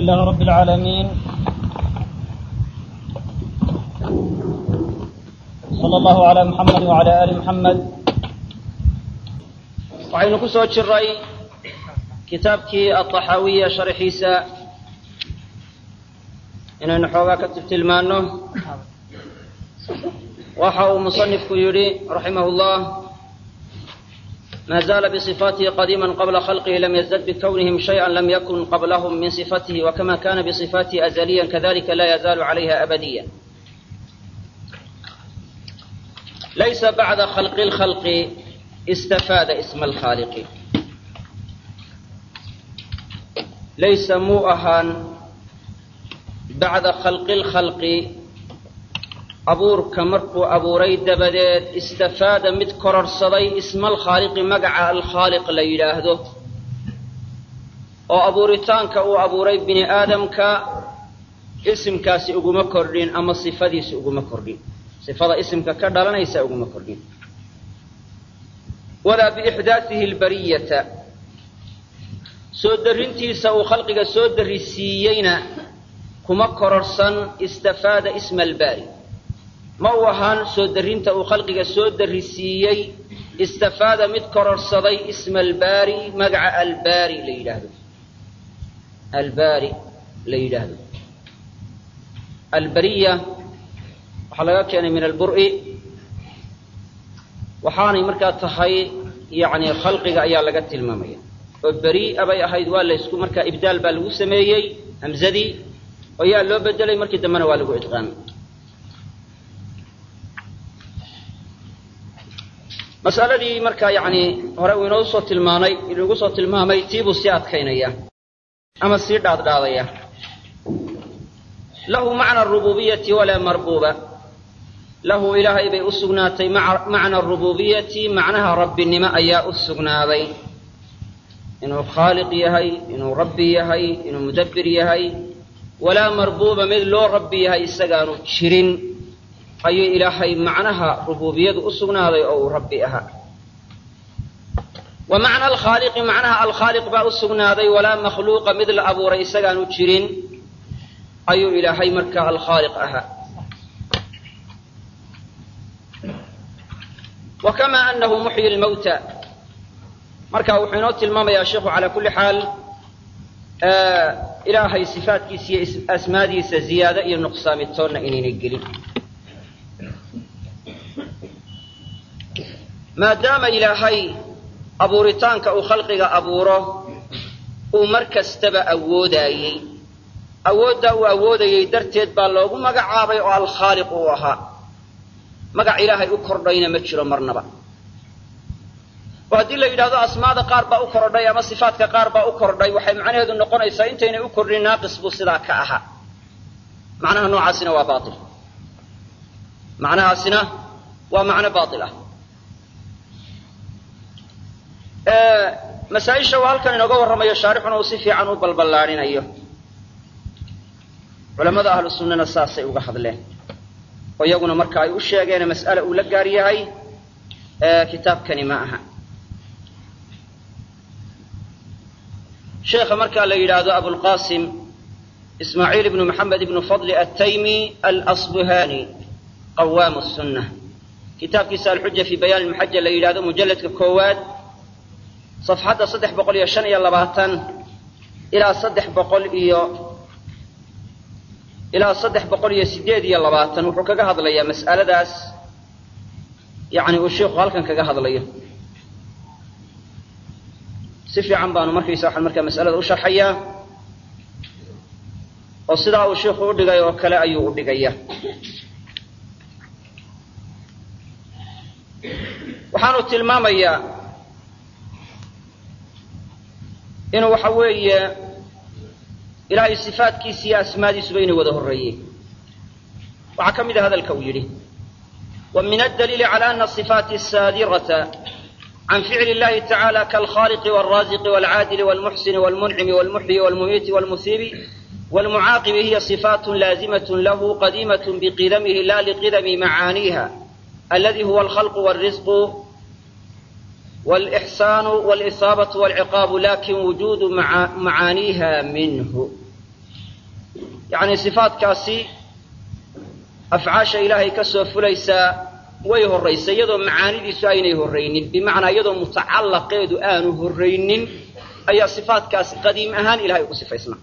لله رب العالمين صلى الله على محمد وعلى آل محمد waxaynu ku soo jiray kitaabkii alطaxaawiya sharxiisa inaynu xoogaa ka tiltilmaano waxa uu muصنifku yidhi raximah اllah ma zaala bصifaatihi qadiima qabla khalqihi lam yazdad bikownihim shayئa lam yakun qablahm min صifatihi wakama kana bصifaatihi azaliya kadalika la yazaalu عalayha abadiya laysa bacda khalqi اlkhalqi istafaada isma alkhaaliqi laysa muu ahaan bacda khalqi lkhalqi abuurka markuu abuuray dabadeed istafaada mid kororhsaday isma alkhaaliqi magaca alkhaaliq la yidhaahdo oo abuuritaanka uu abuuray bini aadamka isimkaasi uguma kordhin ama sifadiisi uguma kordhin sifada isimka ka dhalanaysa uguma kordhin walaa biixdaatihi albariyata soo darrintiisa uu khalqiga soo darrisiiyeyna kuma kororhsan istafaada isma albaari ma uu ahaan soo darrinta uu khalqiga soo darrisiiyey istafaada mid kororhsaday isma albaari magaca albaari la yidhaahdo albaari la yidhaahdo albariya waxaa laga keenay min alburi waxaanay markaa tahay yani khalqiga ayaa laga tilmaamaya oo beri'a bay ahayd waa laysku markaa ibdaal baa lagu sameeyey hamzadii oo yaa loo bedelay markii dambena waa lagu idqaamay masaladii markaa yani hore uu inoo soo tilmaanay inugu soo tilmaamay tiibuu sii adkaynaya ama sii dhaadhaadaya lahu macna arububiyati walaa marbuuba lahu ilaahay bay u sugnaatay macna arububiyati macnaha rabbinimo ayaa u sugnaaday inuu khaaliq yahay inuu rabbi yahay inuu mudabbir yahay walaa marbuuba mid loo rabbi yahay isagaanu jirin ayuu ilaahay macnaha rububiyadu u sugnaaday oo uu rabbi ahaa wa macna alkhaaliqi macnaha alkhaaliq baa u sugnaaday walaa makhluuqa mid la abuuray isagaanu jirin ayuu ilaahay markaa alkhaaliq ahaa wa kamaa anahu muxyi lmawta marka wuxuu inoo tilmaamayaa sheikhu calaa kulli xaal ilaahay sifaatkiisa iyo asmaadiisa ziyaado iyo nuqsaamitoonna inaynay gelin maadaama ilaahay abuuritaanka uu khalqiga abuuro uu mar kastaba awoodaayey awooddaa uu awoodayey darteed baa loogu magacaabay oo alkhaaliq uu ahaa magac ilaahay u kordhayna ma jiro marnaba oo haddii la yidhahdo asmaada qaar baa u kordhay ama sifaatka qaar baa u kordhay waxay macnaheedu noqonaysaa intaynay u kordhin naaqis buu sidaa ka ahaa macnaha noocaasina waa baail macnahaasina waa macno baail ah masaaisha uu halkan inooga warramayo shaarixuna uu si fiican u balballaadhinayo culamada ahlu sunnana saasay uga hadleen oo iyaguna marka ay u sheegeene mas'ale uu la gaar yahay kitaabkani ma aha sheekha markaa la yidhaahdo abulqasim ismaaciil ibnu maxamed ibnu fadli altaymi alasbuhani qawaamu sunna kitaabkiisa alxuja fi bayaan lmuxaja la yidhahdo mujalladka koowaad safxadda saddex boqol iyo shan iyo labaatan ilaa saddex boqol iyo ilaa saddex boqol iyo sideed iyo labaatan wuxuu kaga hadlayaa mas'aladaas yani uu sheikhu halkan kaga hadlayo si fiican baanu markaysa waxaan markaa mas'alada u sharxayaa oo sidaa uu sheikhu u dhigay oo kale ayuu u dhigaya waxaanu tilmaamayaa inuu waxa weeye ilaahay sifaatkiisa iyo asmaadiisuba inay wada horreeyeen waxaa ka mid a hadalka uu yidhi wa min addaliili cala ana asifaati asaadirata can ficli اllahi tacala kaalkhaliqi wاlraziqi wاlcaadili wاlmuxsini wاlmuncimi wاlmuxyi wاlmumiiti wاlmusiibi wاlmucaaqibi hiya صifaat laazimaة lahu qadiimaة biqidamihi la liqidami macaaniiha aladi huwa alkhalqu wاlrisqu wاlإxsaanu wاlإصaabaة wاlciqaabu lakin wujudu macaaniiha minhu yacni sifaadkaasi afcaasha ilaahay ka soo fulaysaa way horraysay iyadoo macaanidiisu aynay horraynin bimacnaa iyadoo mutacallaqeedu aanu horraynin ayaa sifaadkaasi qadiim ahaan ilahay ugu sifaysnaa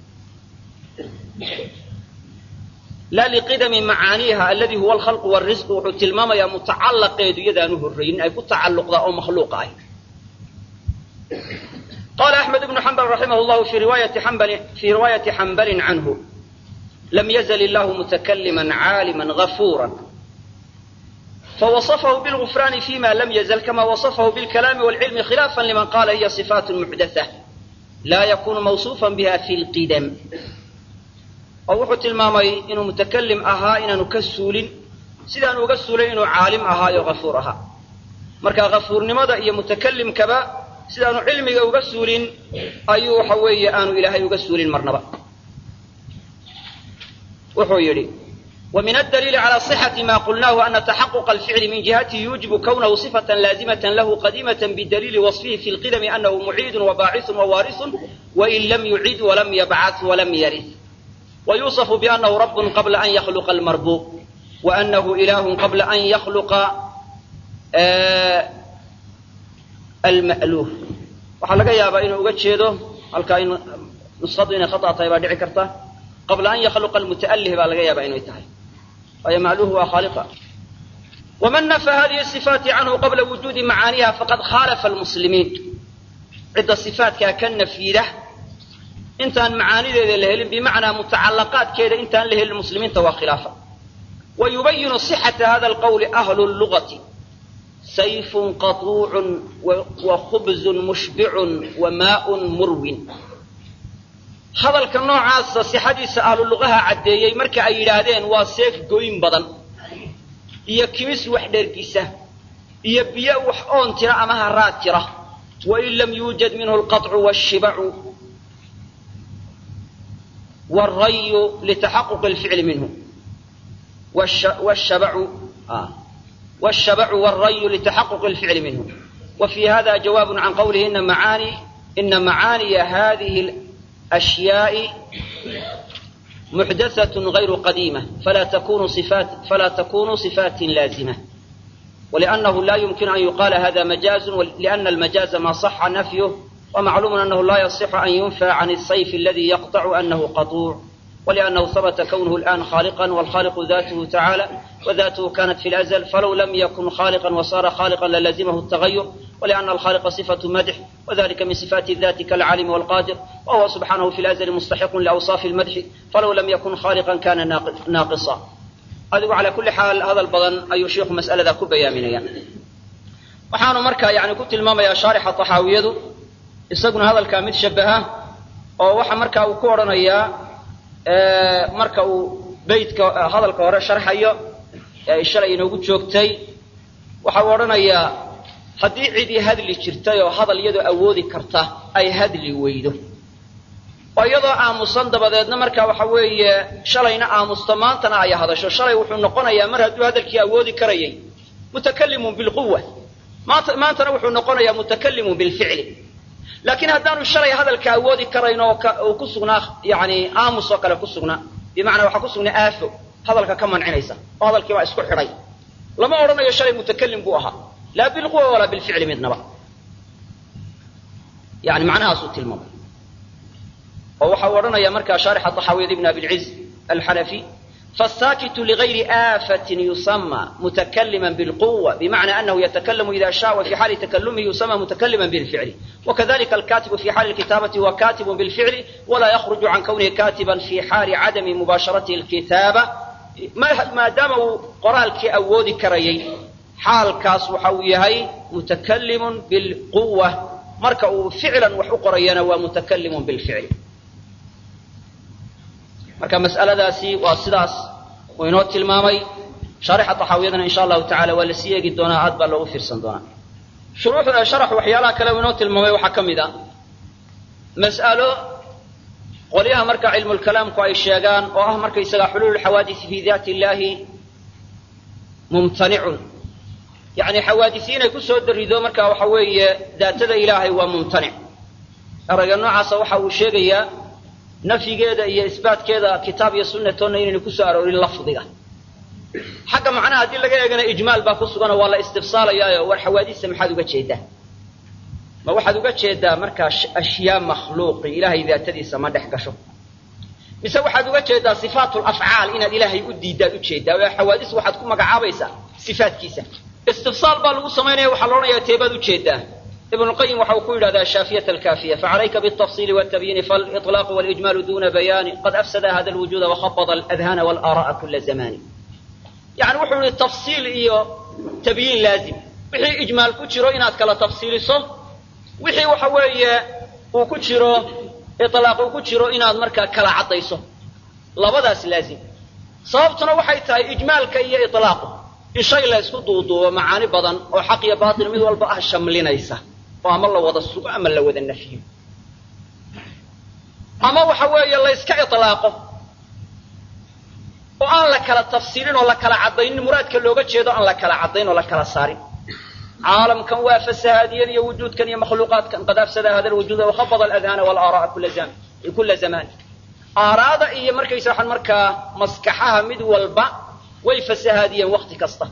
laa liqidami macaaniiha aladi huwa alkhalqu wاrisqu wuxuu tilmaamayaa mutacallaqeedu iyadaanu horraynin ay ku tacalluqdaa oo makhluuqa ah qala axmed ibnu xambal raximah llahu fi riwaayati xambalin canhu lam yazl illahu mutakalima caalima gafura فوصفه بالغفران فيما لم يزل كما وصفه بالكلام والعلم خلافا لمن قال هي صفات محدثة لا يكون موصوفا بها في القدم oo wuxuu tilmaamay inuu mutakalim ahaa inaanu ka suulin sidaanu uga suulay inuu caalim ahaayo hafuur ahaa marka hafuurnimada iyo mutakalimkaba sidaanu cilmiga uga suulin ayuu waxa weeye aanu ilaahay uga suulin marnaba wuxuu yidhi ومن الدليل على صحة ما قلناه أن تحقق الفعل من جهته يوجب كونه صفة لازمة له قديمة بدليل وصفه في القدم أنه معيد وباعث ووارث وإن لم يعد ولم يبعث ولم يرث ويوصف بأنه رب قبل أن يخلق المربوب وأنه إله قبل أن يخلق آه المألوف waxaa laga yaabaa inuu uga jeedo halkaa in nusadu inay khata tahay baa dhici karta qabla an yakhluqa almuta'allih baa laga yaabaa inay tahay waayo macluhu waa khaaliqa waman nafa hadihi sifaati canhu qabla wujuudi macaaniha faqad khaalafa almuslimiin cidda sifaatkaa ka nafyida intaan macaanideeda la helin bimacnaa mutacallaqaadkeeda intaan la helin muslimiinta waa khilaafa wa yubayinu sixata hada alqawli ahlu lugati sayfun qatuucun wa khubzun mushbicun wa maaun murwin hadalka noocaasa sixadiisa ahlu luqaha caddeeyey marka ay yidhaahdeen waa seef goyn badan iyo kimis wax dhergisa iyo biyo wax oon tira ama haraad tira wain lam yuujad minhu alqaطcu wاshibacu wاlrayu litaxaquq اlficli minhu wshabacu wاshabacu wاlrayu litaxaquq اlficli minhu وفي هذا جواب عن قوله إن معاني إن معاني هذه الأشياء محدثة غير قديمة فلا تكون صفات فلا تكون صفات لازمة ولأنه لا يمكن أن يقال هذا مجاز لأن المجاز ما صح نفيه ومعلوم أنه لا يصح أن ينفى عن الصيف الذي يقطع أنه قطوع ولأنه ثبت كونه الآن خالقا والخالق ذاته تعالى وذاته كانت في الأزل فلو لم يكن خالقا وصار خالقا للزمه التغير ولأن الخالق صفة مدح وذلك من صفات الذات كالعالم والقادر وهو سبحانه في الأزل مستحق لأوصاف المدح فلو لم يكن خالقا كان ناقصا adigu calaa kulli xaal hadal badan ayuu sheikhu mas'alada ku bayaaminaya waxaanu markaa yani ku tilmaamayaa shaarixa taxaawiyadu isaguna hadalkaa mid shabaha oo waxa markaa uu ku odhanayaa marka uu beytka hadalka hore sharxayo ee shalay inoogu joogtay waxa uu odhanayaa haddii cidii hadli jirtay oo hadal iyadoo awoodi karta ay hadli weydo oo iyadoo aamusan dabadeedna marka waxa weeye shalayna aamusto maantana ay hadasho shalay wuxuu noqonayaa mar hadduu hadalkii awoodi karayay mutakalimun bilquwa maanta maantana wuxuu noqonayaa mutakalimun bilficli laakiin haddaanu shalay hadalka awoodi karayn oo uu ku sugnaa yani aamus oo kale ku sugnaa bimacnaa waxaa ku sugnaa aafo hadalka ka mancinaysa oo hadalkii baa isku xidhay lama odhanayo shalay mutakalim buu ahaa laa bilquwa walaa bilficli midnaba yani macnahaasuu tilmaamay oo waxa uu odhanaya markaa shaarixa طaxaawiyad ibn abilciz alxanafi faالsaakitu ligayri aafatin yusama mutakalima bilquwa bimacna anahu yatakalamu ida shaء وفي xaali takalumihi yusama mutakalima bilficli wakadalika alkatibu fi xaali اlkitaabati huwa katibu bilficli walaa yakruju can kwnihi katiba fi xaali cadami mubaasharatihi اlkitaaba maadaama uu qoraalkii awoodi karayay xaalkaas waxa uu yahay mutakalimu bilquwa marka uu ficlan wax u qorayana waa mutakalimu bilficli marka mas'aladaasi waa sidaas uu inoo tilmaamay shaarixa taxaawiyadana insha allahu tacala waa lasii eegi doonaa aad baa loogu fiirsan doonaa shuruuxda sharax waxyaalaha kale uu inoo tilmaamay waxaa ka mid a mas'alo qolyaha marka cilmulkalaamku ay sheegaan oo ah markaysaga xuluulu xawaadisi fi daati illahi mumtanicun yacni xawaadisi inay ku soo darido marka waxa weeye daatada ilaahay waa mumtanic erayga noocaasa waxa uu sheegayaa nafyigeeda iyo isbaatkeeda kitaab iyo sunnatoonna inaynu ku soo aroorin lafdiga xagga macnaha haddii laga eegana ijmaal baa ku suganoo waa la istifsaalayaayo war xawaadista maxaad uga jeedaa ma waxaad uga jeedaa markaa ashyaa makhluuqi ilaahay daatadiisa ma dhex gasho mise waxaad uga jeedaa sifaatu lafcaal inaad ilaahay u diiddaad ujeedaa oo xawaadis waxaad ku magacaabaysaa sifaatkiisa istifsaal baa lagu samaynaya waxaa la odhanayaa teebaad ujeedaa ibn lqayim waxa uu ku yidhahdaa shaafiyat alkaafiya facalayka biالtafصili wاtabyiini faاliطlaaq wاlijmaal duna bayaani qad afsada hada lwujuda wakhabada aladhana wاlaara'a kula zamani yani wuxuu yihi tafsiil iyo tabyiin laazim wixii ijmaal ku jiro inaad kala tafsiiliso wixii waxa weeye uu ku jiro ilaaq uu ku jiro inaad markaa kala caddayso labadaas laazim sababtuna waxay tahay ijmaalka iyo ilaaqu in shay la ysku duuduubo macaani badan oo xaq iyo baatil mid walba ah shamlinaysa oo ama la wada sugo ama la wada nafyo ama waxa weeye la yska ilaaqo oo aan la kala tafsiilin oo la kala caddaynin muraadka looga jeedo aan la kala caddayn oo la kala saarin caalamkan waa fasahaadiyada iyo wujuudkan iyo makhluuqaadkan qad afsada hada lwujuuda wakhabada aladhana walaara'a kula zamaan aaraada iyo markaysa waxaan markaa maskaxaha mid walba way fasahaadiyeen wakti kasta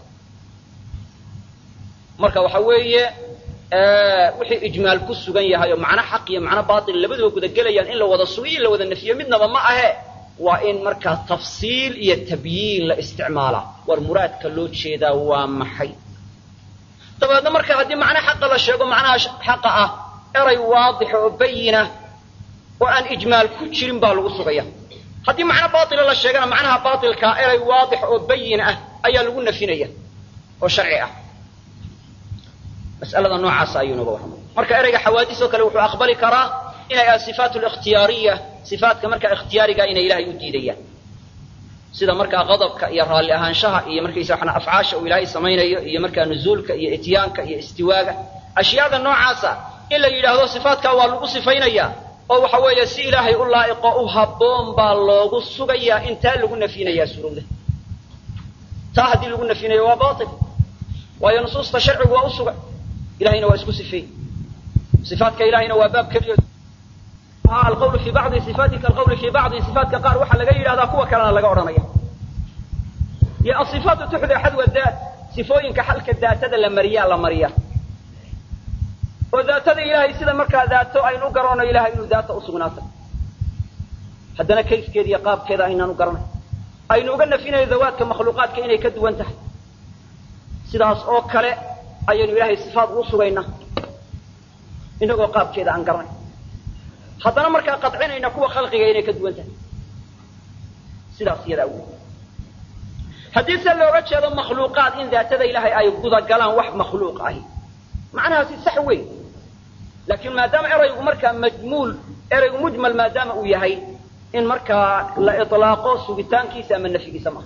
marka waxa weeye wixii ijmaal ku sugan yahay oo macno xaq iyo macno baatil labaduba gudagelayaan in la wada sugo in la wada nafiyo midnaba ma ahe waa in markaa tafsiil iyo tabyiin la isticmaalaa war muraadka loo jeedaa waa maxay dabeedna marka haddii macno xaqa la sheego macnaha xaqa ah eray waadixa oo bayina oo aan ijmaal ku jirin baa lagu sugaya haddii macno baatila la sheegana macnaha baatilkaa eray waadix oo bayin ah ayaa lagu nafinaya oo sharci ah mas'alada noocaasa ayuu nooga warramay marka ereyga xawaadis oo kale wuxuu aqbali karaa inay ah sifaat likhtiyaariya sifaatka markaa ikhtiyaariga inay ilahay u diidayaan sida markaa qadabka iyo raalli ahaanshaha iyo markaysa waxna afcaasha uu ilaahay samaynayo iyo markaa nuzuulka iyo ityaanka iyo istiwaaga ashyaada noocaasa in la yidhaahdo sifaatkaa waa lagu sifaynayaa oo waxa weeye si ilaahay u laa'iqo u habboon baa loogu sugayaa intaa lagu nafyinayaa surowda taa haddii lagu nafyinayo waa baatil waayo nusuusta sharcigu waa u sugan ilahayna waa isku sifeey sifaatka ilahayna waa baab keliyo alqawlu fi bacdi sifaati kalqawli fi bacdi sifaatka qaar waxaa laga yidhahdaa kuwa kalena laga odhanaya iyo asifaatu tuxda xadwa daat sifooyinka xalka daatada la mariyaa la mariya oo daatada ilaahay sida markaa daato aynu u garanayno ilahay inuu daata usugnaatay haddana kayfkeeda iyo qaabkeeda aynaan u garanay aynu uga nafinayo dawaadka makhluuqaadka inay ka duwan tahay sidaas oo kale ayaynu ilaahay sifaat ugu sugaynaa inagoo qaabkeeda aan garanay haddana markaa qadcinayna kuwa khalqiga inay ka duwan tahay sidaas iyadaa wey haddii se looga jeedo makhluuqaad in daatada ilaahay ay gudagalaan wax makhluuq ahi macnahaasi sax wey laakiin maadaama eraygu markaa majmuul eraygu mujmal maadaama uu yahay in markaa la ilaaqo sugitaankiisa ama nafyigiisa maaha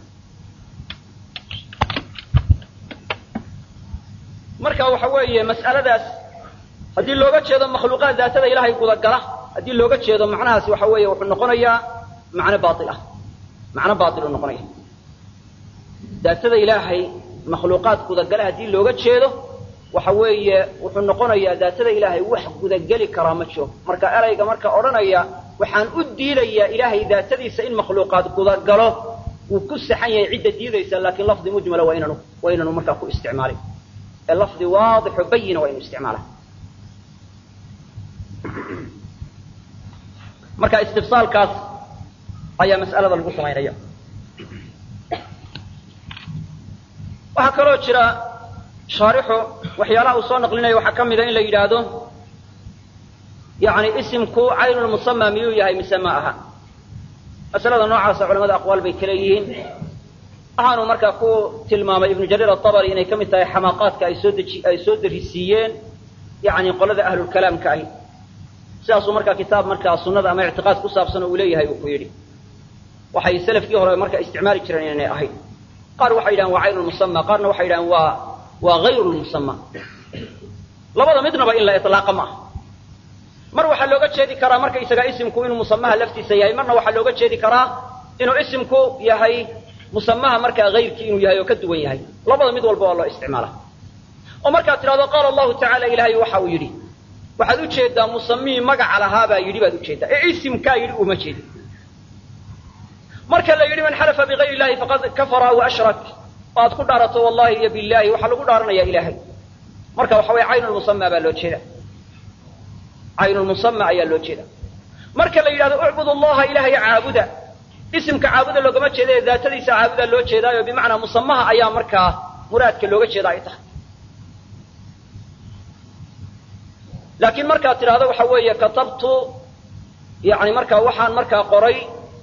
marka waxa weeye mas'aladaas haddii looga jeedo makhluuqaad daatada ilaahay gudagala haddii looga jeedo macnahaasi waxa weeye wuxuu noqonayaa macno baail ah macno baailuu noqonaya daatada ilaahay makhluuqaad gudagala haddii looga jeedo waxa weeye wuxuu noqonayaa daatada ilaahay wax gudageli karaa ma jiro marka erayga marka odhanaya waxaan u diidayaa ilaahay daatadiisa in makhluuqaad gudagalo wuu ku saxan yahay cidda diidaysa laakiin lafdi mujmala waa inaanu waa inaanu markaa ku isticmaalin ee lafdi waadixo bayina waa inu isticmaala marka istifsaalkaas ayaa mas'alada lagu samaynaya waxaa kaloo jira shaarixu waxyaalaha uu soo naqlinaya waxaa ka mida in la yidhaahdo yani isimku caynulmusama miyuu yahay mise ma aha masalada noocaasa culamada aqwaal bay kale yihiin waxaanu markaa ku tilmaamay ibnu jariir atabari inay ka mid tahay xamaaqaadka ay soo deji ay soo darisiiyeen yani qolada ahlulkalaamka ahi sidaasuu markaa kitaab markaa sunnada ama ictiqaad ku saabsan oo uu leeyahay uu ku yidhi waxay selafkii hore markaa isticmaali jireen inaynay ahayn qaar waxay yidhahan waa caynulmusama qaarna waxay yidhahan waa waa hayru lmusama labada midnaba in la ilaaqa ma aha mar waxaa looga jeedi karaa markaysaga isimku inuu musamaha laftiisa yahay marna waxaa looga jeedi karaa inuu isimku yahay musamaha markaa hayrkii inuu yahay oo ka duwan yahay labada mid walba waa loo isticmaala oo markaad tidhahdo qaala allahu tacala ilaahay waxa uu yidhi waxaad ujeedaa musamihii magaca lahaa baa yidhi baad ujeedaa ee isimkaa yidhi uma jeedi marka la yidhi man xalafa bigayr illahi faqad kafara wa ashrak oo aad ku dhaarato wallahi iyo billahi waxaa lagu dhaaranaya ilaahay marka waxa weye caynulmusama baa loo jeeda caynulmusama ayaa loo jeeda marka la yidhahdo ucbud allaha ilahay caabuda isimka caabuda loogama jeeda ee daatadiisa caabuda loo jeedaayo bimacnaa musamaha ayaa markaa muraadka looga jeeda ay tahay laakiin markaad tidhahdo waxa weeye katabtu yani markaa waxaan markaa qoray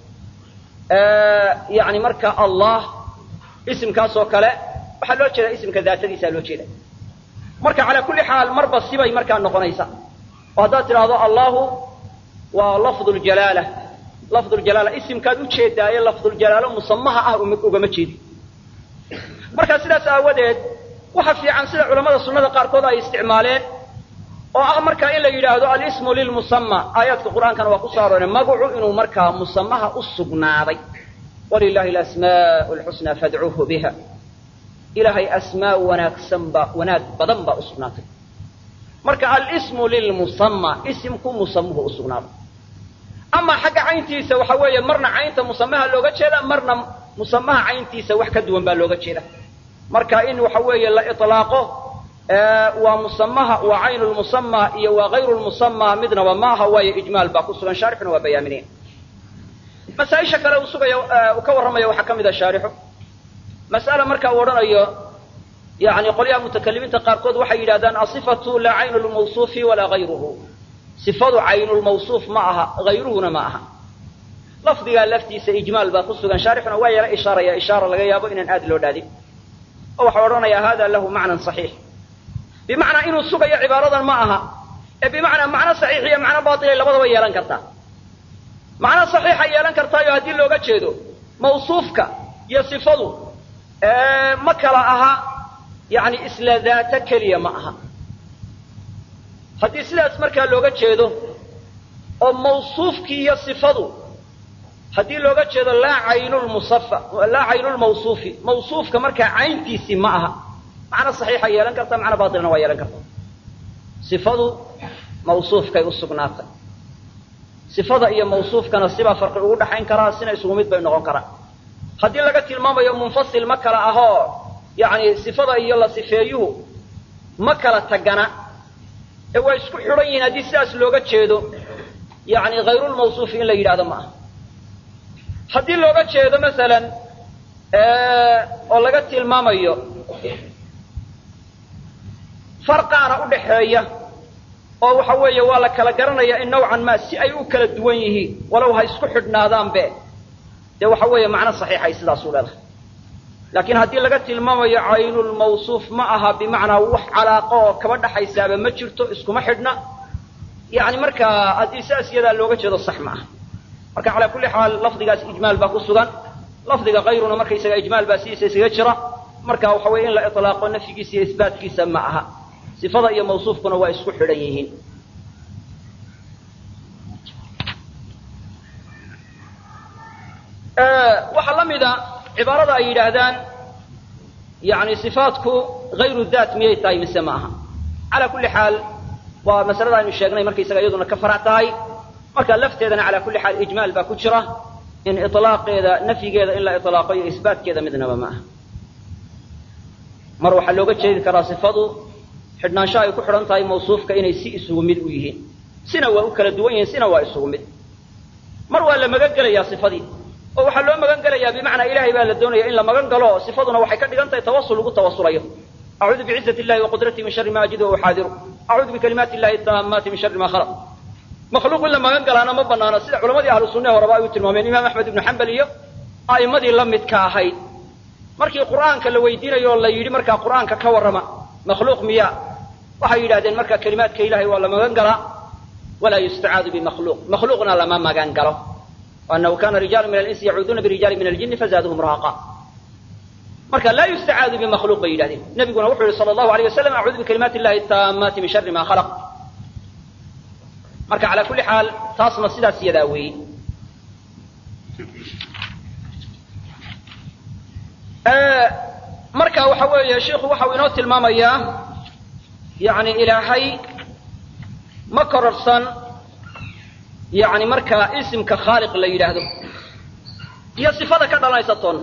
yani marka allah isimkaas oo kale waxaa loo jeeda isimka daatadiisaa loo jeeda marka calaa kulli xaal marba sibay markaa noqonaysa oo haddaad tidhaahdo allahu waa lafdu ljalaala lafdu ljalaala isimkaad u jeedaaye lafduljalaalo musamaha ah ugama jeedi marka sidaas aawadeed waxa fiican sida culamada sunnada qaarkood ay isticmaaleen oo ah markaa in la yidhaahdo alismu lilmusama aayaadka qur'aankana waa ku soo arooreen magacu inuu markaa musamaha u sugnaaday walilahi alasmaau lxusnaa fadcuuhu biha ilaahay asmaa wanaagsanba wanaag badan baa u sugnaatay marka alismu lilmusama isimku musamuhu u sugnaaday amaa xagga cayntiisa waxa weeye marna caynta musamaha looga jeeda marna musamaha cayntiisa wax ka duwan baa looga jeeda marka in waxa weeye la ilaaqo waa musamaha waa caynu lmusama iyo waa hayru lmusama midnaba ma aha waayo ijmaal baa ku sugan shaarixuna waa bayaaminaya masaaisha kale uu sugaya uu ka warramaya waxaa ka mid a shaarixu mas'ala marka uu odhanayo yani qolyaha mutakalimiinta qaarkood waxay yidhahdaan asifatu laa caynu lmawsuufi walaa hayruhu sifadu caynulmawsuuf ma aha hayruhuna ma aha lafdigaa laftiisa ijmaal baa ku sugan shaarixuna waa yala ishaaraya ishaara laga yaabo inaan aad loo dhaadin oo waxau odhanayaa hada lahu macnan saxiix bimacnaa inuu sugayo cibaaradan ma aha ee bimacnaa macno saxiix iyo macno baatilay labadaba yeelan kartaa macno saxiixa yeelan kartaayo haddii looga jeedo mawsuufka iyo sifadu ma kala aha yani isla daata keliya ma aha haddii sidaas markaa looga jeedo oo mawsuufkii iyo sifadu haddii looga jeedo laa caynulmusafa laa caynulmawsuufi mawsuufka markaa cayntiisii ma aha macno saxiixa yeelan karta macno baatilna waa yeelan karta sifadu mawsuufkay u sugnaatay sifada iyo mawsuufkana sibaa farqi ugu dhaxayn karaa sina isugu mid bay noqon karaan haddii laga tilmaamayo munfasil ma kala ahoo yani sifada iyo la sifeeyuhu ma kala tagana ee waa isku xidhan yihiin haddii sidaas looga jeedo yani hayrulmawsuufi in la yidhahdo ma aha haddii looga jeedo masalan oo laga tilmaamayo farqaana u dhaxeeya oo waxa weeye waa la kala garanaya in nawcan ma si ay u kala duwan yihiin walow ha isku xidhnaadaanbe dee waxa weeye macno saxiixay sidaas u leedahay laakiin haddii laga tilmaamayo caynulmawsuuf ma aha bimacnaa wax calaaqo oo kaba dhaxaysaaba ma jirto iskuma xidhna yani markaa haddii sidaas iyadaa looga jeedo sax ma aha marka calaa kulli xaal lafdigaas ijmaal baa ku sugan lafdiga kayruna markaysaga ijmaal baa sidiisa isaga jira marka waxa weye in la ilaaqo nafyigiisa iyo isbaatkiisa ma aha sifada iyo mawsuufkuna waa isku xidhan yihiin waxaa la mida cibaarada ay yidhaahdaan yani sifaatku hayru daat miyay tahay mise ma aha calaa kulli xaal waa masalada aynu sheegnay markaysaga iyaduna ka farac tahay marka lafteedana calaa kulli xaal ijmaal baa ku jira in ilaaqeeda nafyigeeda in la ilaaqo iyo isbaatkeeda midnaba ma aha mar waxaa looga jeedi karaa sifadu xidhnaansho ay ku xidhan tahay mawsuufka inay si isugu mid u yihiin sina waa u kala duwan yihiin sina waa isugu mid mar waa la magan gelayaa sifadii oo waxaa loo magan gelayaa bimacnaa ilahay baa la doonaya in la magan galo sifaduna waxay ka dhigan tahay tawasul lagu tawasulayo acuudu bicizati illahi waqudratih min shari ma ajidu uxaadiru acuudu bikalimaati illahi taamaati min shari ma khalaq makhluuq in la magan galaana ma banaano sida culamadii ahlu sunnahe horeba ay u tilmaameen imaam axmed ibnu xambal iyo a'immadii la midka ahayd markii qur'aanka la weydiinayo oo la yidhi markaa qur'aanka ka warrama makhluuq miya waxay yidhahdeen marka kelimaadka ilahay waa la magan galaa walaa yustacaadu bimakhluuq makhluuqna lama magan galo annahu kana rijaalu min alinsi yacuuduuna birijaali min aljini fazaaduhum rahaqa marka laa yustacaadu bimakhluuq bay yidhahdeen nabiguna wuxuu yihi sala allahu alayh wasalam acuudu bikalimaati illahi taamaati min shari ma khalaq marka calaa kulli xaal taasna sidaas iyadaa weeye marka waxa weeye sheikhu waxau inoo tilmaamayaa yani ilaahay ma kororsan yani markaa isimka khaaliq la yidhaahdo iyo sifada ka dhalanaysa toonna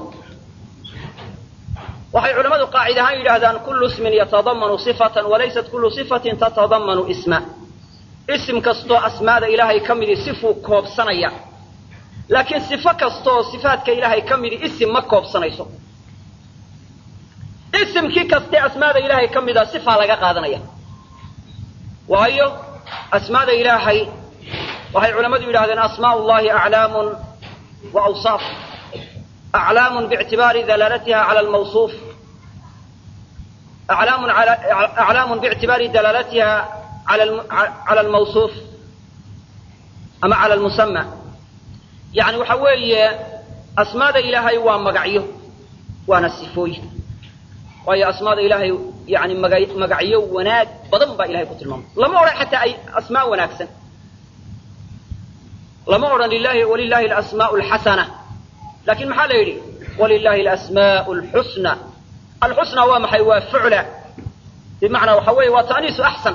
waxay culammadu qaacid ahaan yidhaahdaan kullu ismin yatadamanu sifatan walaysat kullu sifatin tatadamanu isma isim kastoo asmaada ilaahay ka midi sifuu koobsanaya laakiin sifo kastaoo sifaadka ilaahay ka midi isim ma koobsanayso isimkii kastee asmaada ilaahay ka mida sifaa laga qaadanaya waayo asmaada ilaahay waxay culammadu yidhahdeen asmaa llahi aclaamun wa awsaaf aclaamun biictibaari dalaalatiha cala almawsuuf aclaamun aclaamun biictibaari dalaalatiha cala almawsuuf ama cala almusama yani waxa weeye asmaada ilaahay waa magacyo waana sifooyin waayo asmaada ilaahay yani maga magacyo wanaag badan baa ilahay ku tilmaamay lama odhan xataa ay asmaa wanaagsan lama odhan lilahi walilahi alasmaau alxasana lakin maxaa la yidhi walilahi alasmaau alxusna alxusna waa maxay waa fucla bimacnaa waxa weeye waa ta'niisu axsan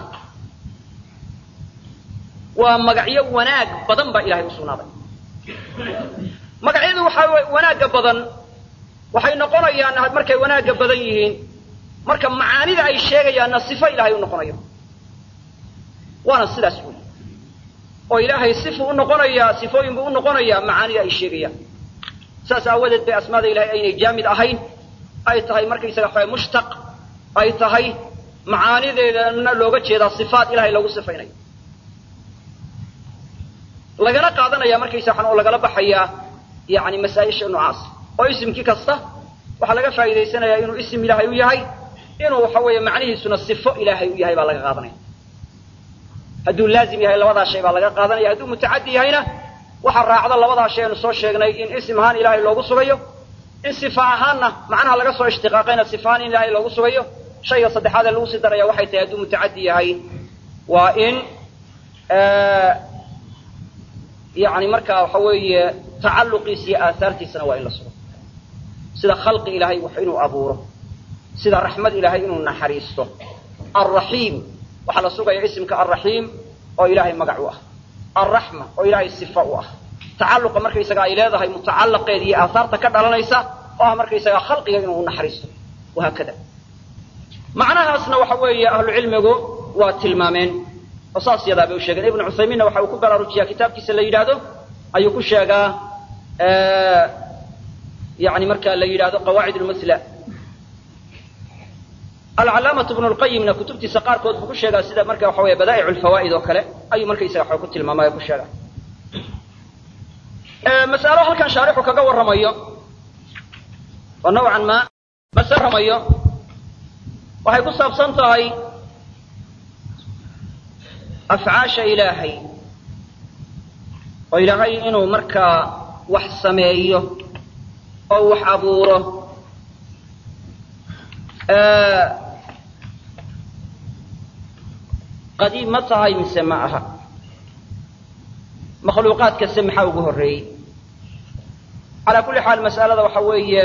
waa magacyo wanaag badan baa ilahay u sugnaaday magacyadu waxaa wanaagga badan waxay noqonayaan markay wanaagga badan yihiin marka macaanida ay sheegayaanna sifo ilaahay u noqonayo waana sidaas wey oo ilaahay sifuu u noqonayaa sifooyin buu u noqonayaa macaanida ay sheegayaan saas aawadeed bay asmaada ilahay aynay jaamid ahayn ay tahay markaysaga waxa mushtaq ay tahay macaanideedana looga jeedaa sifaat ilahay lagu sifaynayo lagana qaadanaya markaysa waxaan oo lagala baxayaa yani masaa-isha noocaas oo isimkii kasta waxaa laga faa'idaysanayaa inuu isim ilaahay u yahay inuu waxa weeye macnihiisuna sifo ilaahay u yahay baa laga qaadanaya hadduu laazim yahay labadaa shay baa laga qaadanaya hadduu mutacaddi yahayna waxaa raacda labadaa shay aynu soo sheegnay in isim ahaan ilaahay loogu sugayo in sifa ahaanna macnaha laga soo ishtiqaaqayna sifa ahaan in ilaahay loogu sugayo shayga saddexaad ee lagu sii daraya waxay tahay hadduu mutacaddi yahay waa in yani markaa waxa weeye tacalluqiisa iyo aahaartiisana waa in la sugo sida khalqi ilaahay wax inuu abuuro sida raxmad ilaahay inuu naxariisto alraxiim waxaa la sugaya isimka alraxiim oo ilaahay magac u ah alraxma oo ilaahay sifa u ah tacalluqa markaysaga ay leedahay mutacallaqeeda iyo aahaarta ka dhalanaysa oo ah markaysaga khalqiga inuu naxariisto wahaakada macnahaasna waxa weeye ahlucilmigu waa tilmaameen oo saas yadaa bay u sheegeen ibnu cuthaymiinna waxa uu ku baraarujiyaa kitaabkiisa la yidhaahdo ayuu ku sheegaa yani marka la yidhahdo qawaacid lmusla alcalaamatu bnu lqayimna kutubtiisa qaarkood buu ku sheegaa sida marka waxa weeye badaa'ic lfawaa'id oo kale ayuu markaysaga waxa ku tilmaamay ku sheegaa mas'alo halkan shaarixu kaga warramayo oo nawcan ma mase ramayo waxay ku saabsan tahay afcaasha ilaahay oo ilaahay inuu markaa wax sameeyo oo wax abuuro qadiim ma tahay mise ma aha makhluuqaadkase maxaa ugu horreeyey calaa kulli xaal mas'alada waxa weeye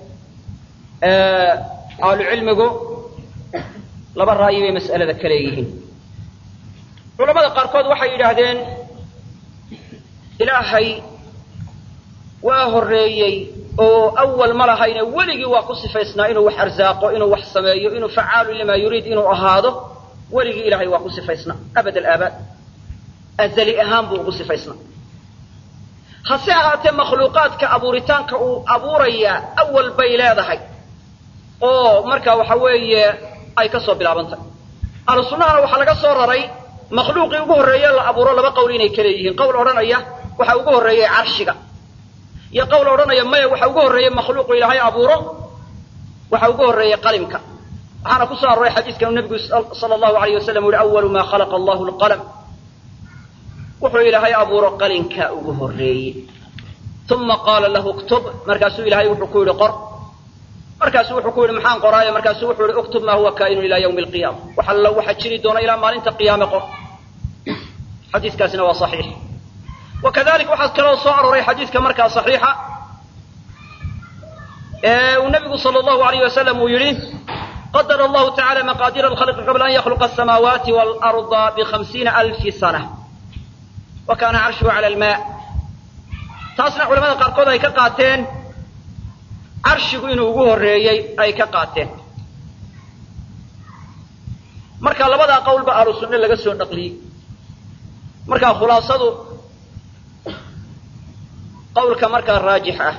ahlucilmigu laba ra'yi bay mas'alada ka leeyihiin culamada qaarkood waxay yidhaahdeen ilaahay waa horreeyey oo awal ma lahayne weligii waa ku sifaysnaa inuu wax arsaaqo inuu wax sameeyo inuu facaalu limaa yuriid inuu ahaado weligii ilaahay waa ku sifaysnaa abad alaabaad azali ahaan buu ugu sifaysnaa hase ahaatee makhluuqaadka abuuritaanka uu abuurayaa awal bay leedahay oo markaa waxa weeye ay ka soo bilaabantahay ahlu sunnahana waxaa laga soo raray makhluuqii ugu horreeye la abuuro laba qowl inay ka leeyihiin qowl odhanaya waxa ugu horreeyey carshiga iyo qowl odhanaya maya waxa ugu horreeyey makhluuqu ilaahay abuuro waxa ugu horreeyey qalimka waxaana ku soo arooray xadiiskanu nebigu sala allahu alayh wasalam u yihi awalu maa khalaqa allahu lqalam wuxuu ilaahay abuuro qalinka ugu horreeyey uma qaala lahu ktub markaasuu ilaahay wuxuu ku yidhi qor markaasu wuxuu ku yidhi maxaan qoraayo markaasuu wuxuu yihi uktub maa huwa kaa'inun ilaa yawmi alqiyaama wax alla waxa jiri doona ilaa maalinta qiyaame qor xadiiskaasina waa saxiix wa kadalik waxaa kaloo soo arooray xadiiska markaa saxiixa ee uu nabigu sala allahu alayh wasalam uu yidhi qadara allahu tacala maqaadira alkhalqi qabla an yakhluqa asamaawaati waalarda bikhamsiina alfi sana wa kaana carshuhu cala almaa taasna culamada qaarkood ay ka qaateen carshigu inuu ugu horreeyey ay ka qaateen marka labadaa qowlba ahlu sunne laga soo naqliyey marka khulaasadu qowlka markaa raajix ah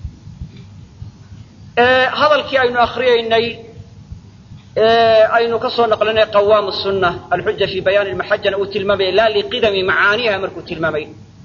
ee hadalkii aynu akriyeynay aynu ka soo naqlinay qawaamu sunna alxuja fi bayaani lmaxajana uu tilmaamaya laa liqidami macaaniha markuu tilmaamay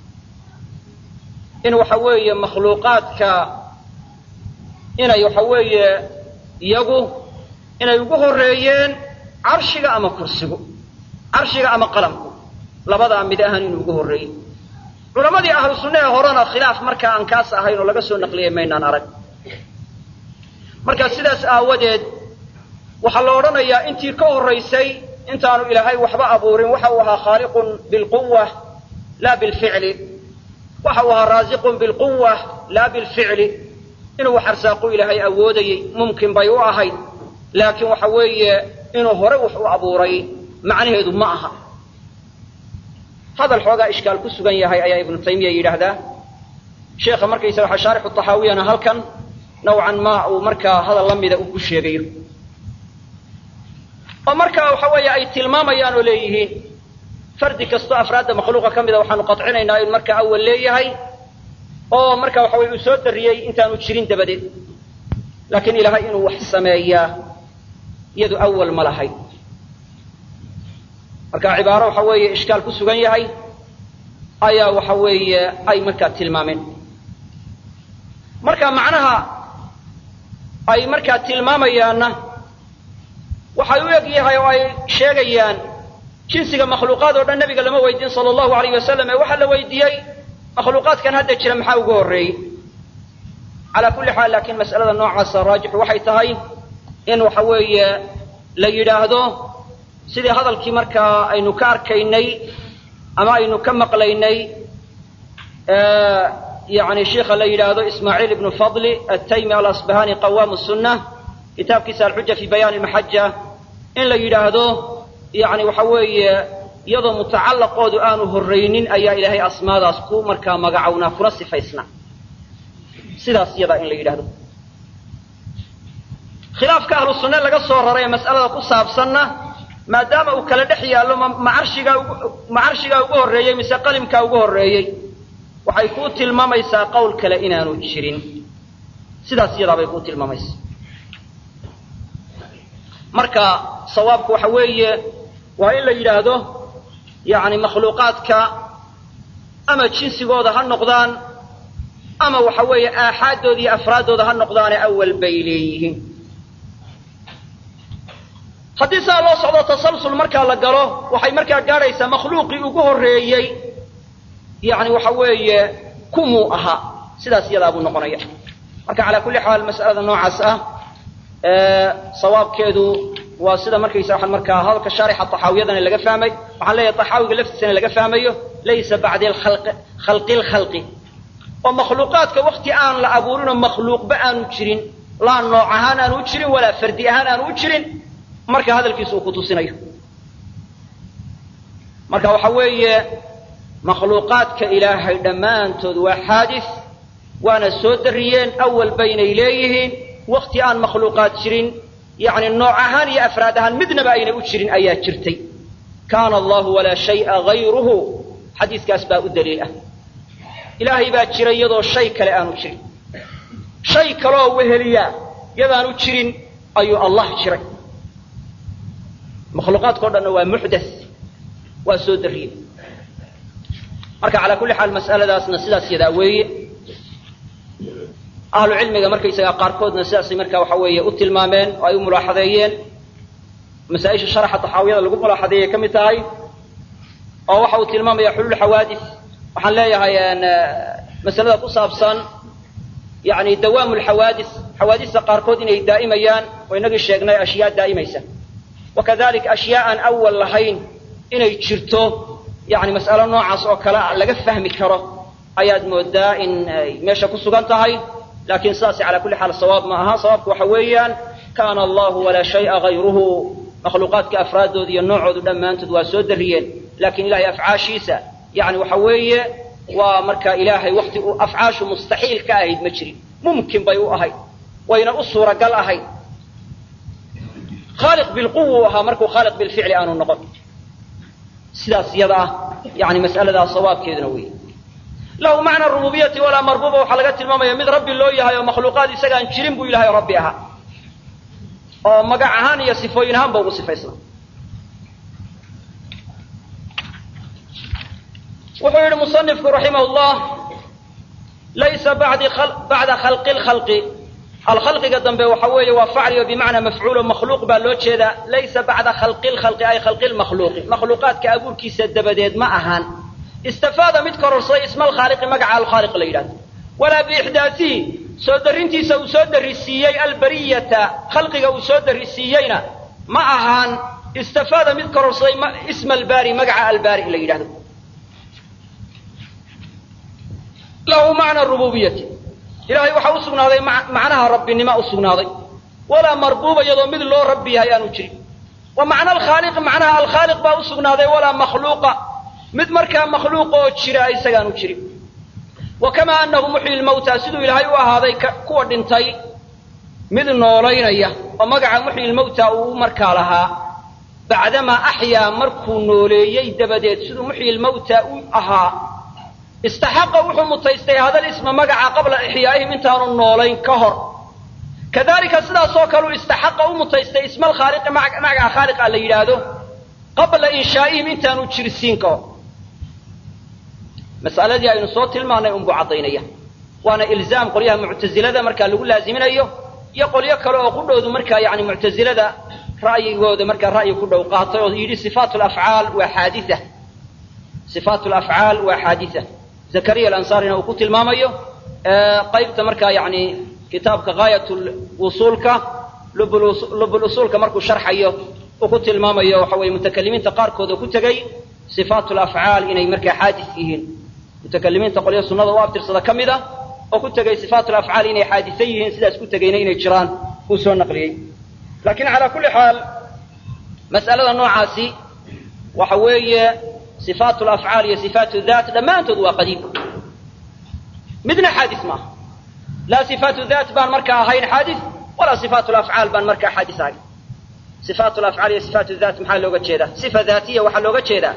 in waxa weeye makhluuqaadka inay waxa weeye iyagu inay ugu horreeyeen carshiga ama kursigu carshiga ama qalamku labadaa mid ahaan inuu ugu horreeyey culammadii ahlu sunna ee horena khilaaf markaa aan kaas ahayn oo laga soo naqliyay maynaan arag marka sidaas aawadeed waxaa la odhanayaa intii ka horraysay intaanu ilaahay waxba abuurin waxa uu ahaa khaaliqun bilquwa laa bilficli waxa uu ahaa raasiqun bilquwa laa bilficli inuu wax arsaaqu ilaahay awoodayey mumkin bay u ahayd laakiin waxa weeye inuu hore wax u abuuray macnaheedu ma aha hadal xoogaa ishkaal ku sugan yahay ayaa ibnu taymiya yidhaahdaa sheekha markaysa waxa shaarixu taxaawiyana halkan nawcan ma uu markaa hadal la mida uu ku sheegayo oo markaa waxa weeye ay tilmaamayaan oo leeyihiin fardi kastoo afraadda makhluuqa ka mida waxaanu qadcinaynaa inuu markaa awal leeyahay oo marka waxa weye uu soo dariyey intaanu jirin dabadeed laakiin ilaahay inuu wax sameeyaa iyadu awal ma lahayd marka cibaaro waxa weeye ishkaal ku sugan yahay ayaa waxa weeye ay markaa tilmaameen marka macnaha ay markaa tilmaamayaanna waxay u eg yahay oo ay sheegayaan jinsiga makhluuqaad oo dhan nabiga lama weydiin sala allahu alayh wasalam ee waxaa la weydiiyey makhluuqaadkan hadda jira maxaa ugu horreeyey calaa kulli xaal laakiin mas'alada noocaasa raajixu waxay tahay in waxa weeye la yidhaahdo sidii hadalkii markaa aynu ka arkaynay ama aynu ka maqlaynay yani sheikha la yidhaahdo ismaaciil ibnu fadli ataymi alasbahani qawaamu sunna kitaabkiisa alxuja fi bayaani lmaxaja in la yidhaahdo yani waxa weeye iyadoo mutacallaqoodu aanu horraynin ayaa ilaahay asmaadaas ku markaa magacownaa kuna sifaysnaa sidaas iyadaa in la yidhahdo khilaafka ahlu sunne laga soo raray ee mas'alada ku saabsanna maadaama uu kala dhex yaallo ma carshigaa ma carshigaa ugu horreeyey mise qalimkaa ugu horreeyey waxay kuu tilmaamaysaa qowl kale inaanu jirin sidaas iyadaa bay kuu tilmaamaysaa marka sawaabku waxa weeye waa in la yidhaahdo yacni makhluuqaadka ama jinsigooda ha noqdaan ama waxa weeye aaxaaddooda iyo afraaddooda ha noqdaane awal bay leeyihiin haddii saa loo socdo tasalsul markaa la galo waxay markaa gaadhaysaa makhluuqii ugu horreeyey yacni waxa weeye kumuu ahaa sidaas iyadaa buu noqonaya marka calaa kulli xaal mas'alada noocaas ah sawaabkeedu waa sida markaysa waxaan markaa hadalka shaarixa taxaawiyadana laga fahmay waxaan leeyahay taxaawiga laftiisana laga fahmayo laysa bacdi khalqi lkhalqi oo makhluuqaadka wakti aan la abuurinoo makhluuqba aanu jirin laa nooc ahaan aanu u jirin walaa fardi ahaan aanu u jirin marka hadalkiisu uu ku tusinayo marka waxa weeye makhluuqaadka ilaahay dhammaantood waa xaadis waana soo dariyeen awal baynay leeyihiin wakti aan makhluuqaad jirin yacni nooc ahaan iyo afraad ahaan midnaba aynay u jirin ayaa jirtay kaana allahu walaa shay'a hayruhu xadiiskaas baa u daliil ah ilaahay baa jiray iyadoo shay kale aanu jirin shay kaleoo weheliyaa yadaanu jirin ayuu allah jiray makhluuqaadka o dhanna waa muxdas waa soo dariye marka calaa kulli xaal mas'aladaasna sidaas yadaa weeye ahlu cilmiga markaysagaa qaarkoodna sidaasay marka waxa weeye u tilmaameen oo ay u mulaaxadeeyeen masaa-isha sharaxa taxaawiyada lagu mulaaxadeeyay ka mid tahay oo waxa uu tilmaamaya xuluul xawaadis waxaan leeyahay masalada ku saabsan yani dawaamu lxawaadis xawaadista qaarkood inay daa'imayaan oo inagii sheegnay ashyaa daa'imaysa wakadalik ashyaa aan awal lahayn inay jirto yani mas'alo noocaas oo kale laga fahmi karo ayaad moodaa in ay meesha ku sugan tahay laakiin sidaasi calaa kulli xaal sawaab ma aha sawaabku waxa weeyaan kaana allahu walaa shay'a hayruhu makhluuqaadka afraaddooda iyo noocoodu dhammaantood waa soo dariyeen laakiin ilahay afcaashiisa yani waxa weeye waa marka ilaahay wakti uu afcaashu mustaxiil ka ahayd ma jirin mumkin bay u ahayd wayna u suuragal ahayd khaaliq bilquwa u ahaa markuu khaaliq bilficli aanu noqon sidaas iyada ah yani mas'aladaa sawaabkeeduna wey lahu macna rububiyati walaa marbuuba waxaa laga tilmaamaya mid rabbi loo yahay oo makhluuqaad isagaan jirin buu ilahay rabbi ahaa oo magac ahaan iyo sifooyin ahaan ba ugu sifaysnaa wuxuu yihi musanifku raximah llah laysa bacda khalqi lkhalqi alkhalqiga dambe waxa weeye waa facliyo bimacnaa mafcuulo makhluuq baa loo jeedaa laysa bacda khalqi lkhalqi ay khalqi lmakhluuqi makhluuqaadka abuurkiisa dabadeed ma ahaan istafaada mid kororsaday isma alkhaaliqi magaca alkhaaliq la yidhahdo walaa biixdaasihi soo darrintiisa uu soo darrisiiyey albariyata khalqiga uu soo darrisiiyeyna ma ahaan istafaada mid kororsaday isma albaari magaca albaari la yidhahdo lahu macna rububiyati ilahay waxaa u sugnaaday macnaha rabbinima u sugnaaday walaa marbuuba iyadoo mid loo rabbi yahay aanu jirin wa macna alkhaaliqi macnaha alkhaaliq baa u sugnaaday walaa makhluuqa mid markaa makhluuq oo jira isagaanu jirin wa kamaa anahu muxyi lmawta siduu ilaahay u ahaaday kuwa dhintay mid noolaynaya oo magaca muxyi lmawta uu markaa lahaa bacdamaa axyaa markuu nooleeyey dabadeed siduu muxyi lmawta u ahaa istaxaqa wuxuu mutaystay hadal isma magaca qabla ixyaa'ihim intaanu noolayn ka hor kadalika sidaasoo kale uu istaxaqa u mutaystay isma alkhaaliqi magaca khaaliqa la yidhaahdo qabla inshaa'ihim intaanu jirsiin ka hor mas'aladii aynu soo tilmaanay unbuu caddaynaya waana ilzaam qolyaha muctasilada markaa lagu laaziminayo iyo qolyo kale oo qudhoodu markaa yani muctasilada ra'yigooda markaa ra'yi ku dhow qaatay oo yidhi sifaat lafcaal waa xaaditha sifaat lafcaal waa xaaditha zakariya alansaarina uu ku tilmaamayo qaybta markaa yani kitaabka gaayat wusuulka lubul usuulka markuu sharxayo uu ku tilmaamayo waxa weye mutakalimiinta qaarkood oo ku tegey sifaat lafcaal inay markaa xaadis yihiin mutakalimiinta qolyo sunnada u abtirsada ka mid a oo ku tegey sifaat lafcaal inay xaadisa yihiin sidaas ku tegeyna inay jiraan uu soo naqliyey lakin calaa kulli xaal mas'alada noocaasi waxa weeye sifaat lafcaal iyo sifaat dat dhammaantood waa qadiim midna xaadis maaha laa sifaatu dat baan markaa ahayn xaadis walaa sifaat lafcaal baan markaa xaadis ahayn sifaat lafcaal iyo sifaat dat maxaa looga jeedaa sifa daatiya waxaa looga jeedaa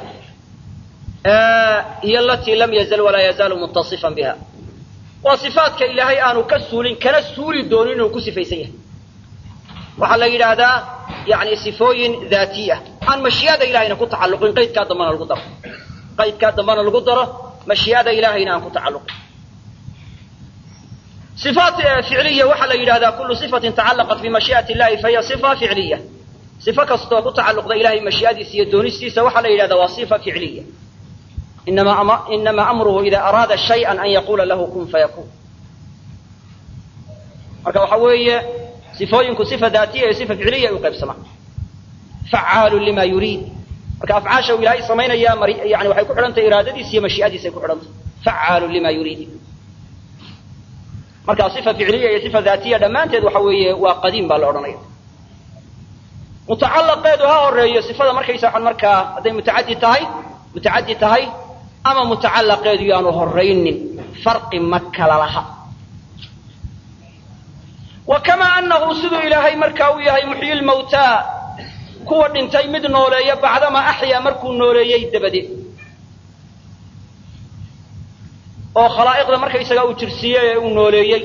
iyo alatii lam yazal walaa yazaalu mutasifan biha waa sifaatka ilaahay aanu ka suulin kana suuli doonin inuu ku sifaysan yahay waxaa la yidhaahdaa yani sifooyin daatiya aan mashii'ada ilahayna ku tacalluqin qaydkaa dambana lagu daro qaydkaa dambana lagu daro mashii'ada ilahayna aan ku tacalluqin sifaat ficliya waxaa la yidhahdaa kullu sifatin tacallaqat bimashii'ati illahi fahiya sifa ficliya sifo kastoo ku tacalluqda ilahay mashii'adiisa iyo doonistiisa waxaa la yidhahdaa waa sifa ficliya inama amruhu ida araada shayئa an yaquula lahu kun fayakun marka waxa weeye sifooyinku sifa daatiya iyo sifa ficliya ay u qaybsamaan facaalu lima yuriid marka afcaasha uu ilaahay samaynaya yani waxay ku xidhantahy iraadadiisa iyo mashii'adiisa ay ku xidhantahy facaalu lima yuriid marka sifa ficliya iyo sifa daatiya dhammaanteed waxa weeye waa qadiim baa la odhanaya mutacalaqeedu ha horeeyo sifada markaysa waxaan markaa hadday mutacadi tahay mutacadi tahay ama mutacalaqeedu yaanu horaynin farqi ma kala laha wa kamaa anahu siduu ilaahay markaa uu yahay muxyi lmawtaa kuwa dhintay mid nooleeya bacdamaa axyaa markuu nooleeyey dabadeed oo khalaa'iqda markaysagaa uu jirsiiyey ee uu nooleeyey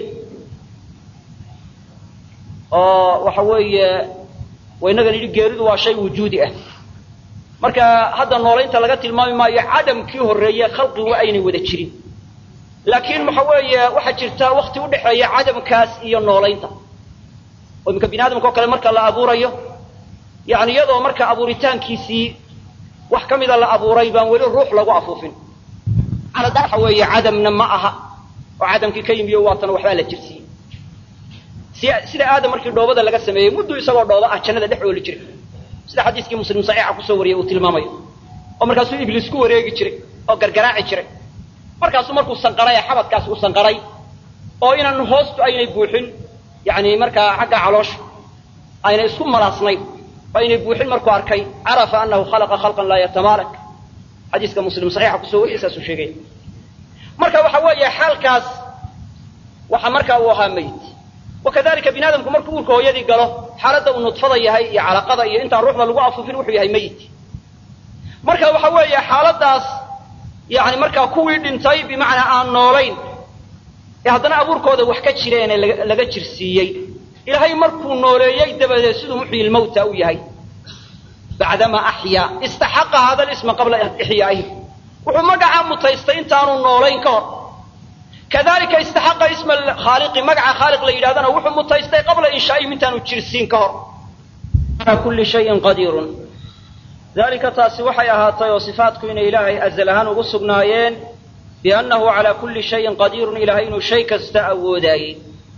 oo waxa weeye waynagan yidhi geeridu waa shay wujuudi ah marka hadda noolaynta laga tilmaami maayo cadamkii horreeye khalqigu aynay wada jirin laakiin waxa weeye waxaa jirta wakti udhexeeya cadamkaas iyo noolaynta oo iminka bini aadamka o kale marka la abuurayo yani iyadoo marka abuuritaankiisii wax ka mida la abuuray baan weli ruux lagu afuufin calada waxa weeye cadamna ma aha oo cadamkii ka yimiyo waatan waxbaa la jirsiiyey si sida aadam markii dhoobada laga sameeyey muddu isagoo dhooba ah jannada dhex ooli jiray sida xadiiskii muslim saxiixa kusoo wariyey uu tilmaamayo oo markaasuu ibliis ku wareegi jiray oo gargaraaci jiray markaasuu markuu sanqaray ee xabadkaas uu sanqaray oo inaan hoostu aynay buuxin yani markaa xagga caloosha aynay isku malaasnayn oo aynay buuxin markuu arkay carafa anahu khalaqa khalqan laa yatamaalak xadiiska muslim saxiixa kusoo wariyey saasuu sheegaya marka waxa weeye xaalkaas waxa markaa uu ahaa meyd wakadalika bini aadamku markuu uurka hooyadii galo xaaladda uu nudfada yahay iyo calaqada iyo intaan ruuxda lagu afuufin wuxuu yahay meyd marka waxa weeye xaaladaas yani markaa kuwii dhintay bimacnaa aan noolayn ee haddana abuurkooda wax ka jireen ee laga jirsiiyey ilaahay markuu nooleeyey dabadeed siduu muxyi lmawta u yahay bacdama axyaa istaxaqa hada lisma qabla ixyaa'ihi wuxuu magacaa mutaystay intaanu noolayn ka hor kadalika istaxaqa isma khaaliqi magaca khaaliq la yidhahdana wuxuu mutaystay qabla inshaa'ihim intaanu jirsiin ka hor ala kulli shayin qadiirun dalika taasi waxay ahaatay oo sifaatku inay ilaahay azal ahaan ugu sugnaayeen biannahu calaa kulli shayin qadiirun ilahay inuu shay kasta awoodaayey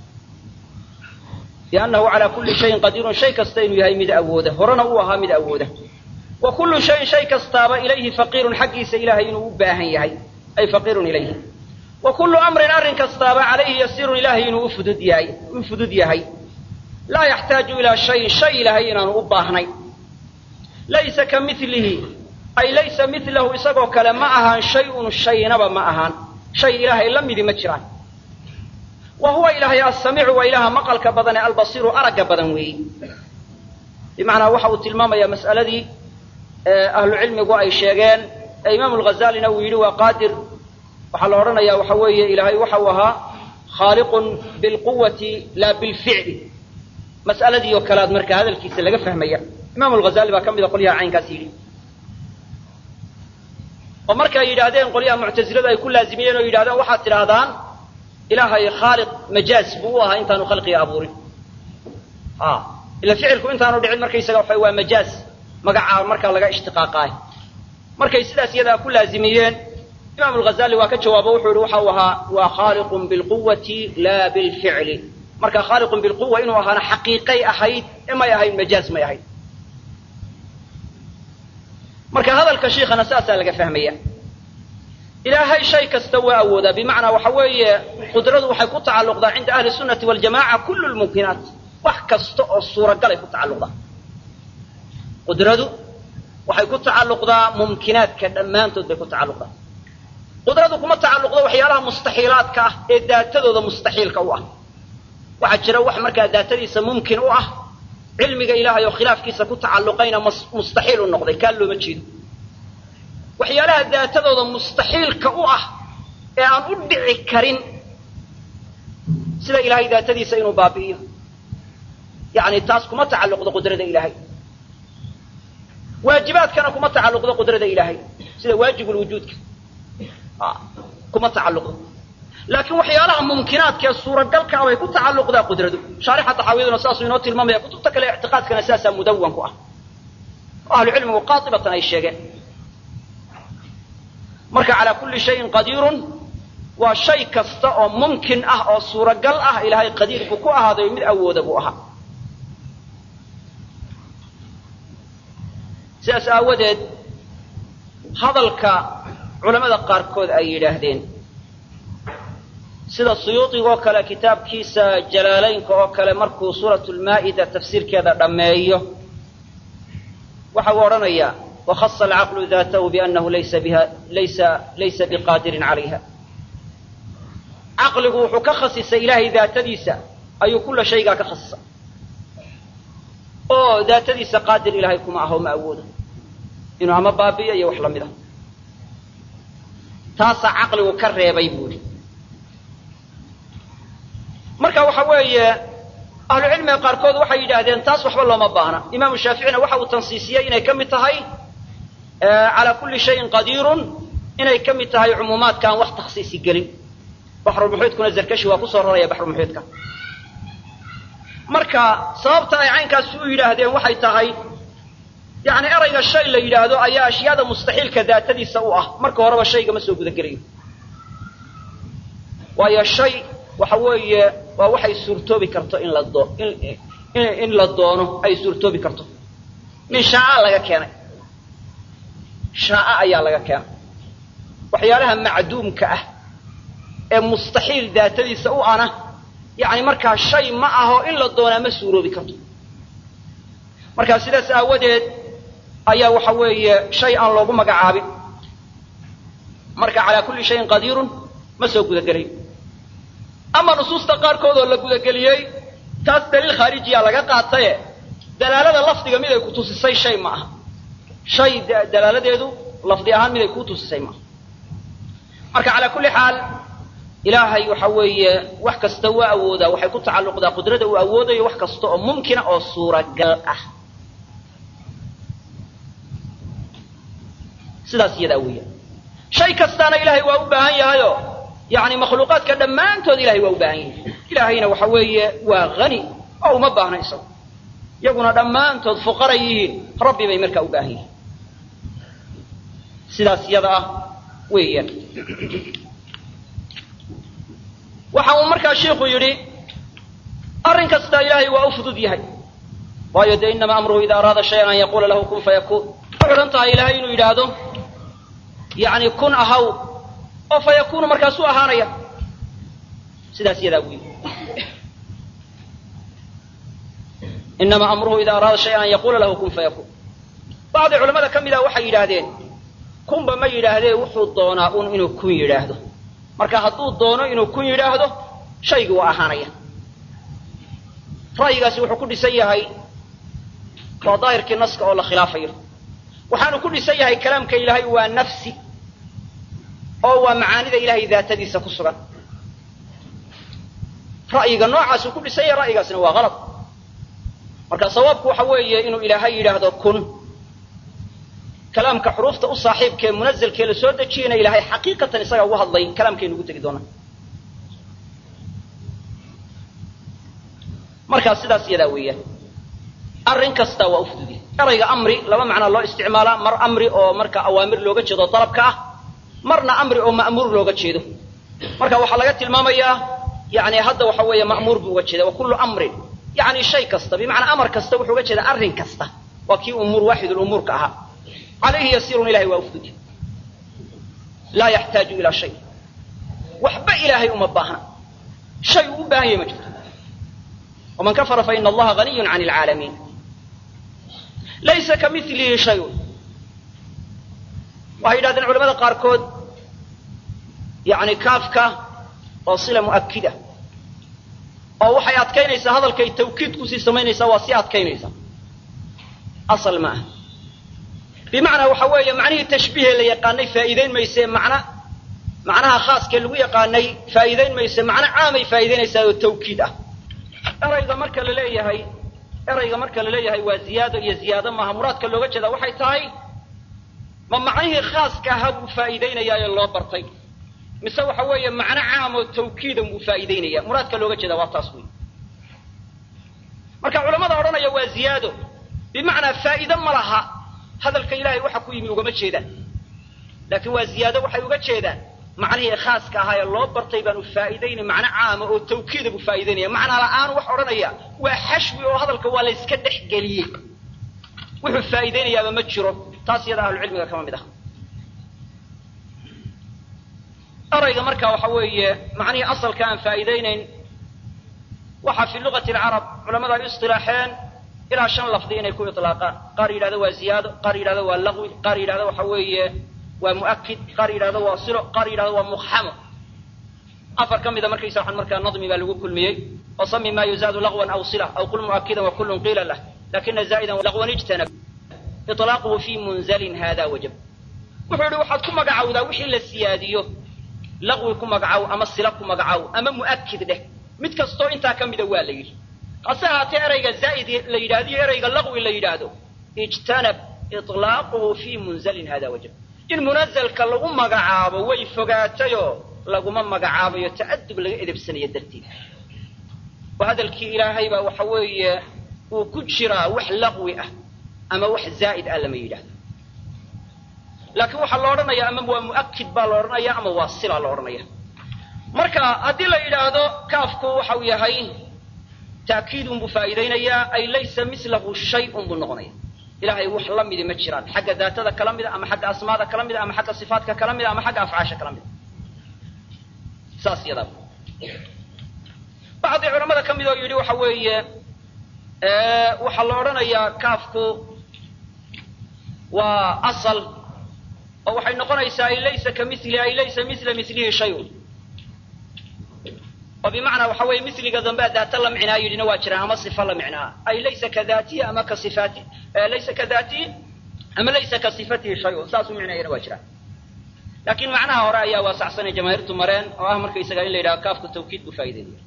biannahu calaa kulli shayin qadiirun shay kasta inuu yahay mid awooda horena uu ahaa mid awooda wa kullu shayin shay kastaaba ilayhi faqiirun xaggiisa ilahay inuu u baahan yahay ay faqiirun ilayhi wa kullu amrin arrin kastaaba calayhi yasiirun ilahay inuu ufudud yahay u fudud yahay laa yaxtaaju ilaa shayin shay ilahay inaanu u baahnayn laysa ka milihi ay laysa milahu isagoo kale ma ahaan shay-un shaynaba ma ahaan shay ilaahay la midi ma jiraan wa huwa ilaahay assamiicu waa ilaaha maqalka badan ee albasiiru aragga badan weeyi bimacnaa waxa uu tilmaamayaa mas'aladii ahlucilmigu ay sheegeen ee imaamu lghazaalina uu yidhi waa qaadir waxaa la odhanayaa waxa weeye ilaahay waxa uu ahaa khaaliqun bilquwati laa bilficli mas'aladii oo kale aad markaa hadalkiisa laga fahmaya imam alghazali baa ka mida qolyaha caynkaas yidhi oo markay yidhaahdeen qolyaha muctasiladu ay ku laazimiyeen oo yidhahdeen waxaad tidhaahdaan ilaahay khaaliq majaaz buu u ahaa intaanu khalqiga abuurin ila ficilku intaanu dhicin markaysaga waxa waa majaaz magacaa markaa laga ishtiqaaqaay markay sidaas iyadaa ku laazimiyeen imam alghazali waa ka jawaabo wuxuu yihi waxa uu ahaa waa khaaliqun bilquwati laa bilficli marka khaaliqun bilquwa inuu ahaana xaqiiqay ahayd ee may ahayn majaaz may ahayd marka hadalka shiikhana saasaa laga fahmaya ilaahay shay kasta waa awoodaa bimacnaa waxa weeye qudradu waxay ku tacalluqdaa cinda ahli sunnati waljamaca kullu lmumkinaat wax kasta oo suuragalay ku tacalluqdaa qudradu waxay ku tacalluqdaa mumkinaadka dhammaantood bay ku tacalluqdaa qudradu kuma tacalluqdo waxyaalaha mustaxiilaadka ah ee daatadooda mustaxiilka u ah waxaa jira wax markaa daatadiisa mumkin u ah cilmiga ilaahay oo khilaafkiisa ku tacalluqayna mustaxiil u noqday kaa looma jeedo waxyaalaha daatadooda mustaxiilka u ah ee aan u dhici karin sida ilaahay daatadiisa inuu baabi'iyo yacni taas kuma tacalluqdo qudrada ilaahay waajibaadkana kuma tacalluqdo qudrada ilaahay sida waajibulwujuudka kuma tacalluqdo laakiin waxyaalaha mumkinaadka ee suuragalka ah bay ku tacalluqdaa qudradu shaarixa taxaawiyaduna saasuu inoo tilmaamaya kutubta kale ictiqaadkana sidaasaa mudawan ku ah oo ahlu cilmigu qaatibatan ay sheegeen marka calaa kulli shayin qadiirun waa shay kasta oo mumkin ah oo suuragal ah ilaahay qadiir buu ku ahaaday mid awooda buu ahaa sidaas aawadeed hadalka culamada qaarkood ay yidhaahdeen sida suyuudigoo kale kitaabkiisa jalaalaynka oo kale markuu suuratu lmaa'ida tafsiirkeeda dhammeeyo waxa uu odhanayaa wakhasa alcaqlu daatahu biannahu laysa biha laysa laysa biqaadirin calayha caqligu wuxuu ka khasisay ilaahay daatadiisa ayuu kulla shaygaa ka khasisay oo daatadiisa qaadir ilaahay kuma aho ma awoodo inuu ama baabi'iyo iyo wax la mid ah taasaa caqligu ka reebay buuhi marka waxa weeye ahlucilmiga qaarkood waxay yidhaahdeen taas waxba looma baahna imaamu shaaficina waxa uu tansiisiyey inay ka mid tahay calaa kulli shayin qadiirun inay ka mid tahay cumuumaadka aan wax takhsiisi gelin baxrulmuxiidkuna zarkashi waa kusoo raraya baxrulmuxiidka marka sababta ay caynkaas u yidhaahdeen waxay tahay yani erayga shay la yidhaahdo ayaa ashyaada mustaxiilka daatadiisa u ah marka horeba shaygama soo gudagelayo waayo shay waxa weeye waa waxay suurtoobi karto in la doo in in la doono ay suurtoobi karto min shaaca laga keenay shaaca ayaa laga keenay waxyaalaha macduumka ah ee mustaxiil daatadiisa u ana yani markaa shay ma aho in la doonaa ma suuroobi karto marka sidaas aawadeed ayaa waxa weeye shay aan loogu magacaabin marka calaa kulli shayin qadiirun ma soo gudagelayo ama nusuusta qaarkood oo la gudageliyey taas daliil khaarijiya laga qaataye dalaalada lafdiga mid ay ku tusisay shay ma aha shay dalaaladeedu lafdi ahaan mid ay kuu tusisay maaha marka calaa kulli xaal ilaahay waxa weeye wax kasta waa awoodaa waxay ku tacalluqdaa qudrada uu awoodayo wax kasta oo mumkina oo suuragal ah sidaas iyadaa weeyaan shay kastaana ilaahay waa u baahan yahayo yani makhluuqaadka dhammaantood ilahay waa u baahan yahay ilaahayna waxa weeye waa hani oo uma baahna isagu iyaguna dhammaantood fuqara yihiin rabbi bay markaa u baahan yihiin sidaas iyada ah weeyaan waxa uu markaa shiiku yidhi arrin kasta ilaahay waa u fudud yahay waayo dee inama amruhu ida araada shayan an yaquula lahu kun fayakuun waxay odhan tahay ilahay inuu yidhaahdo yani kun ahaw oo fa yakunu markaasuu ahaanaya sidaas iyadaa buu yidhi inama amruhu ida araada shayan an yaquula lahu kun fayakun bacdi culamada ka mid ah waxay yidhaahdeen kunba ma yidhaahdee wuxuu doonaa un inuu kun yidhaahdo marka hadduu doono inuu kun yidhaahdo shaygii waa ahaanaya ra'yigaasi wuxuu ku dhisan yahay waa daahirkii naska oo la khilaafayo waxaanu ku dhisan yahay kalaamka ilaahay waa nafsi oo waa macaanida ilahay daatadiisa ku sugan ra'yiga noocaasuu ku dhisan yahay ra'yigaasina waa halad marka sawaabku waxa weeye inuu ilaahay yidhaahdo kun kalaamka xuruufta u saaxiibkaee munazalkee la soo dejiyana ilaahay xaqiiqatan isagaa ugu hadlay kalaamkaynu ugu tegi doonaa markaa sidaas iyadaa weeyaan arrin kasta waa u fududiya erayga amri laba macnaa loo isticmaalaa mar amri oo marka awaamir looga jeedo dalabka ah marna amri oo ma'muur looga jeedo marka waxaa laga tilmaamayaa yani hadda waxa weeye ma'muur buu uga jeeda wa kullu amrin yani shay kasta bimacnaa amar kasta wuxuu uga jeedaa arrin kasta waa kii umuur waaxidulumuurka ahaa calayhi yasiirun ilahay waa u fududya laa yaxtaaju ilaa shay waxba ilaahay uma baahna shay uu u baahan yahay ma jirto waman kafara faina allaha haniyun can alcaalamiin laysa ka milihi shayun waxay yidhahdeen culamada qaarkood yani kaafka oo sila mu'akida oo waxay adkaynaysaa hadalkay tawkiid kusii samaynaysaa waa sii adkaynaysaa asal ma ah bimacnaa waxa weeye macnihii tashbiihee la yaqaanay faa'iidayn mayse macna macnaha khaaskee lagu yaqaanay faa'iidayn mayse macno caamay faa'iidaynaysaa oo tawkiid ah erayga marka la leeyahay erayga marka la leeyahay waa ziyaado iyo ziyaado maaha muraadka looga jeedaa waxay tahay ma macnihii khaaska ahaa buu faa'iidaynayaa ee loo bartay mise waxa weeye macno caam oo tawkiidan buu faa'iidaynaya muraadka looga jeedaa waa taas wey marka culamada odhanaya waa ziyaado bimacnaa faa'iide ma laha hadalka ilahay waxa ku yimi ugama jeedaan laakiin waa ziyaado waxay uga jeedaan macnihii khaaska ahaa ee loo bartay baanu faa'iidaynay macno caama oo tawkiida buu faa'iidaynaya macna la'aan wax odhanaya waa xashwi oo hadalka waa la yska dhex geliyey wuxuu faa'iidaynayaaba ma jiro taas iyada ahlucilmiga kama mid ah erayga marka waxa weeye macnihii asalka aan faa'iidaynayn waxa fi luqati alcarab culamada ay istilaaxeen ilaa shan lafdi inay ku ilaaqaan qaar yidhahdo waa ziyaado qaar yidhahdo waa laqwi qaar yidhahdo waxa weeye waa mu'akid qaar yidhahdo waa silo qaar yidhahdo waa muqxamo afar ka mida markaysa waxaan markaa nadmi baa lagu kulmiyey oo sami ma yuzaadu laqwan aw sila aw qul mu'akidan wa kullun qiila lah lakina zaa'idan laqwan ijtanab iطlaaquhu fi munzalin hada wajab wuxuu yihi waxaad ku magacawdaa wixii la siyaadiyo laqwi ku magacaw ama sila ku magacaw ama mu'akid dheh mid kastoo intaa ka mida waa la yidhi hase ahaatee erayga zaa'id la yidhahdo iyo erayga laqwi la yidhaahdo ijtanab iطlaaquhu fi munzalin hada wajab in munazalka lagu magacaabo way fogaatayoo laguma magacaabayo ta'adub laga edebsanayo darteed oo hadalkii ilaahay baa waxa weeye uu ku jiraa wax laqwi ah ama wax zaa'id ah lama yidhaahdo laakiin waxaa la odhanaya ama waa mu'akid baa la odhanaya ama waa sila la odhanaya marka haddii la yidhaahdo kaafku waxau yahay taakiidun buu faa'iidaynayaa ay laysa milahu shayun buu noqonaya ilahay wax la midi ma jiraan xagga daatada kala mida ama xagga asmaada kala mida ama xagga sifaatka kala mida ama xagga afcaasha kala mida saas yadaa bacdi culamada ka mid oo yidhi waxa weeye waxaa la odhanayaa kaafku waa asal oo waxay noqonaysaa ay laysa ka mili ay laysa mila milihi shayun oo bimacnaa waxa weeye misliga dambe daata la micnaa yidhina waa jiraan ama sifa la micnaa ay laysa ka daatihi ama ka sifaati laysa ka daatihi ama laysa ka sifatihi shayun saasuu micnaayana waa jiraan laakiin macnaha hore ayaa waasacsanay jamaahiirtu mareen oo ah markaysaga in la yidhaha kaafku tawkiid buu faa'ideynaya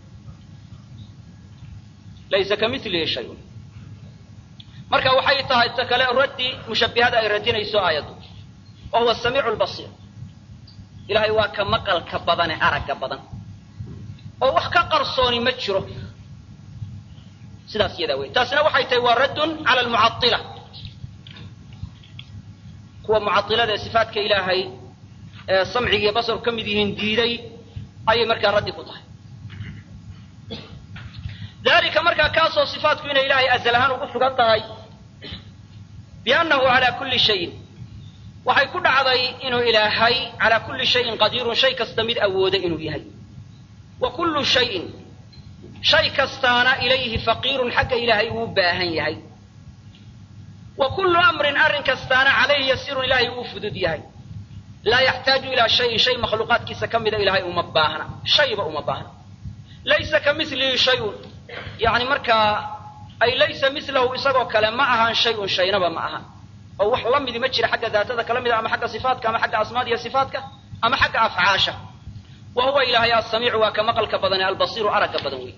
laysa ka milihi shayun marka waxay tahay ta kale raddi mushabbihada ay radinayso aayaddu wa huwa samiicu lbasiir ilahay waa ka maqalka badane aragga badan oo wax ka qarsooni ma jiro sidaas iyadaa wey taasina waxay tahay waa raddun cala almucaila kuwa mucailada ee sifaatka ilaahay ee samciga iyo basarku ka mid yihiin diiday ayay markaa raddi ku tahay dalika markaa kaasoo sifaatku inay ilaahay azal ahaan ugu sugan tahay biannahu calaa kulli shayin waxay ku dhacday inuu ilaahay calaa kulli shayin qadiirun shay kasta mid awooda inuu yahay wa kullu shayin shay kastaana ilayhi faqiirun xagga ilaahay uu baahan yahay wa kullu amrin arrin kastaana calayhi yasirun ilaahay uu fudud yahay laa yaxtaaju ilaa shayin shay makhluuqaadkiisa ka mida ilaahay uma baahna shayba uma baahna laysa ka milihi shayun yani markaa ay laysa milahu isagoo kale ma ahaan shayun shaynaba ma aha oo wax la midi ma jira xagga daatada kala mida ama xagga sifaatka ama xagga asmaada iyo sifaatka ama xagga afcaasha wa huwa ilaahay asamiicu waa ka maqalka badan ee albasiiru aragga badan wey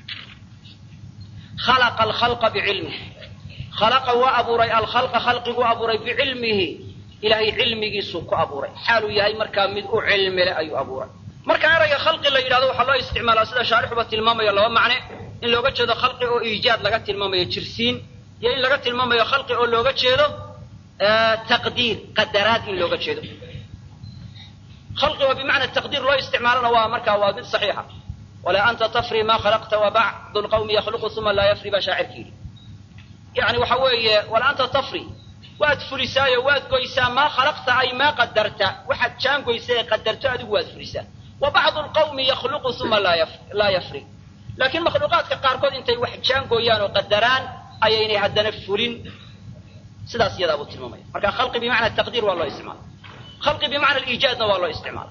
khalaqa alkhalqa bicilmih khalaqa waa abuuray alkhalqa khalqiguu abuuray bicilmihi ilaahay cilmigiisuu ku abuuray xaaluu yahay markaa mid u cilmile ayuu abuuray marka erayga khalqi la yidhahdo waxaa loo isticmaalaa sida shaarixuba tilmaamayo laba macne in looga jeedo khalqi oo iijaad laga tilmaamayo jirsiin iyo in laga tilmaamayo khalqi oo looga jeedo taqdiir qadaraad in looga jeedo khalqi oo bimacna taqdiir loo isticmaalana waa markaa waa mid saxiixa walaa anta tafri ma khalaqta wa bacdu lqawmi yakhluqu uma laa yafri baa shaacirka yidhi yani waxa weeye walaa anta tafri waad fulisaayo waad goysaa maa khalaqta ay maa qadarta waxaad jaangoysa ee qadarto adigu waad fulisaa wa bacdu lqawmi yakhluqu uma laa yafri laakiin makhluuqaadka qaarkood intay wax jaangooyaan oo qadaraan ayaynay haddana fulin sidaas iyadaa buu tilmaamaya marka khalqi bimacna taqdiir waa loo isticmaala khalqi bimacna aliijaadna waa loo isticmaala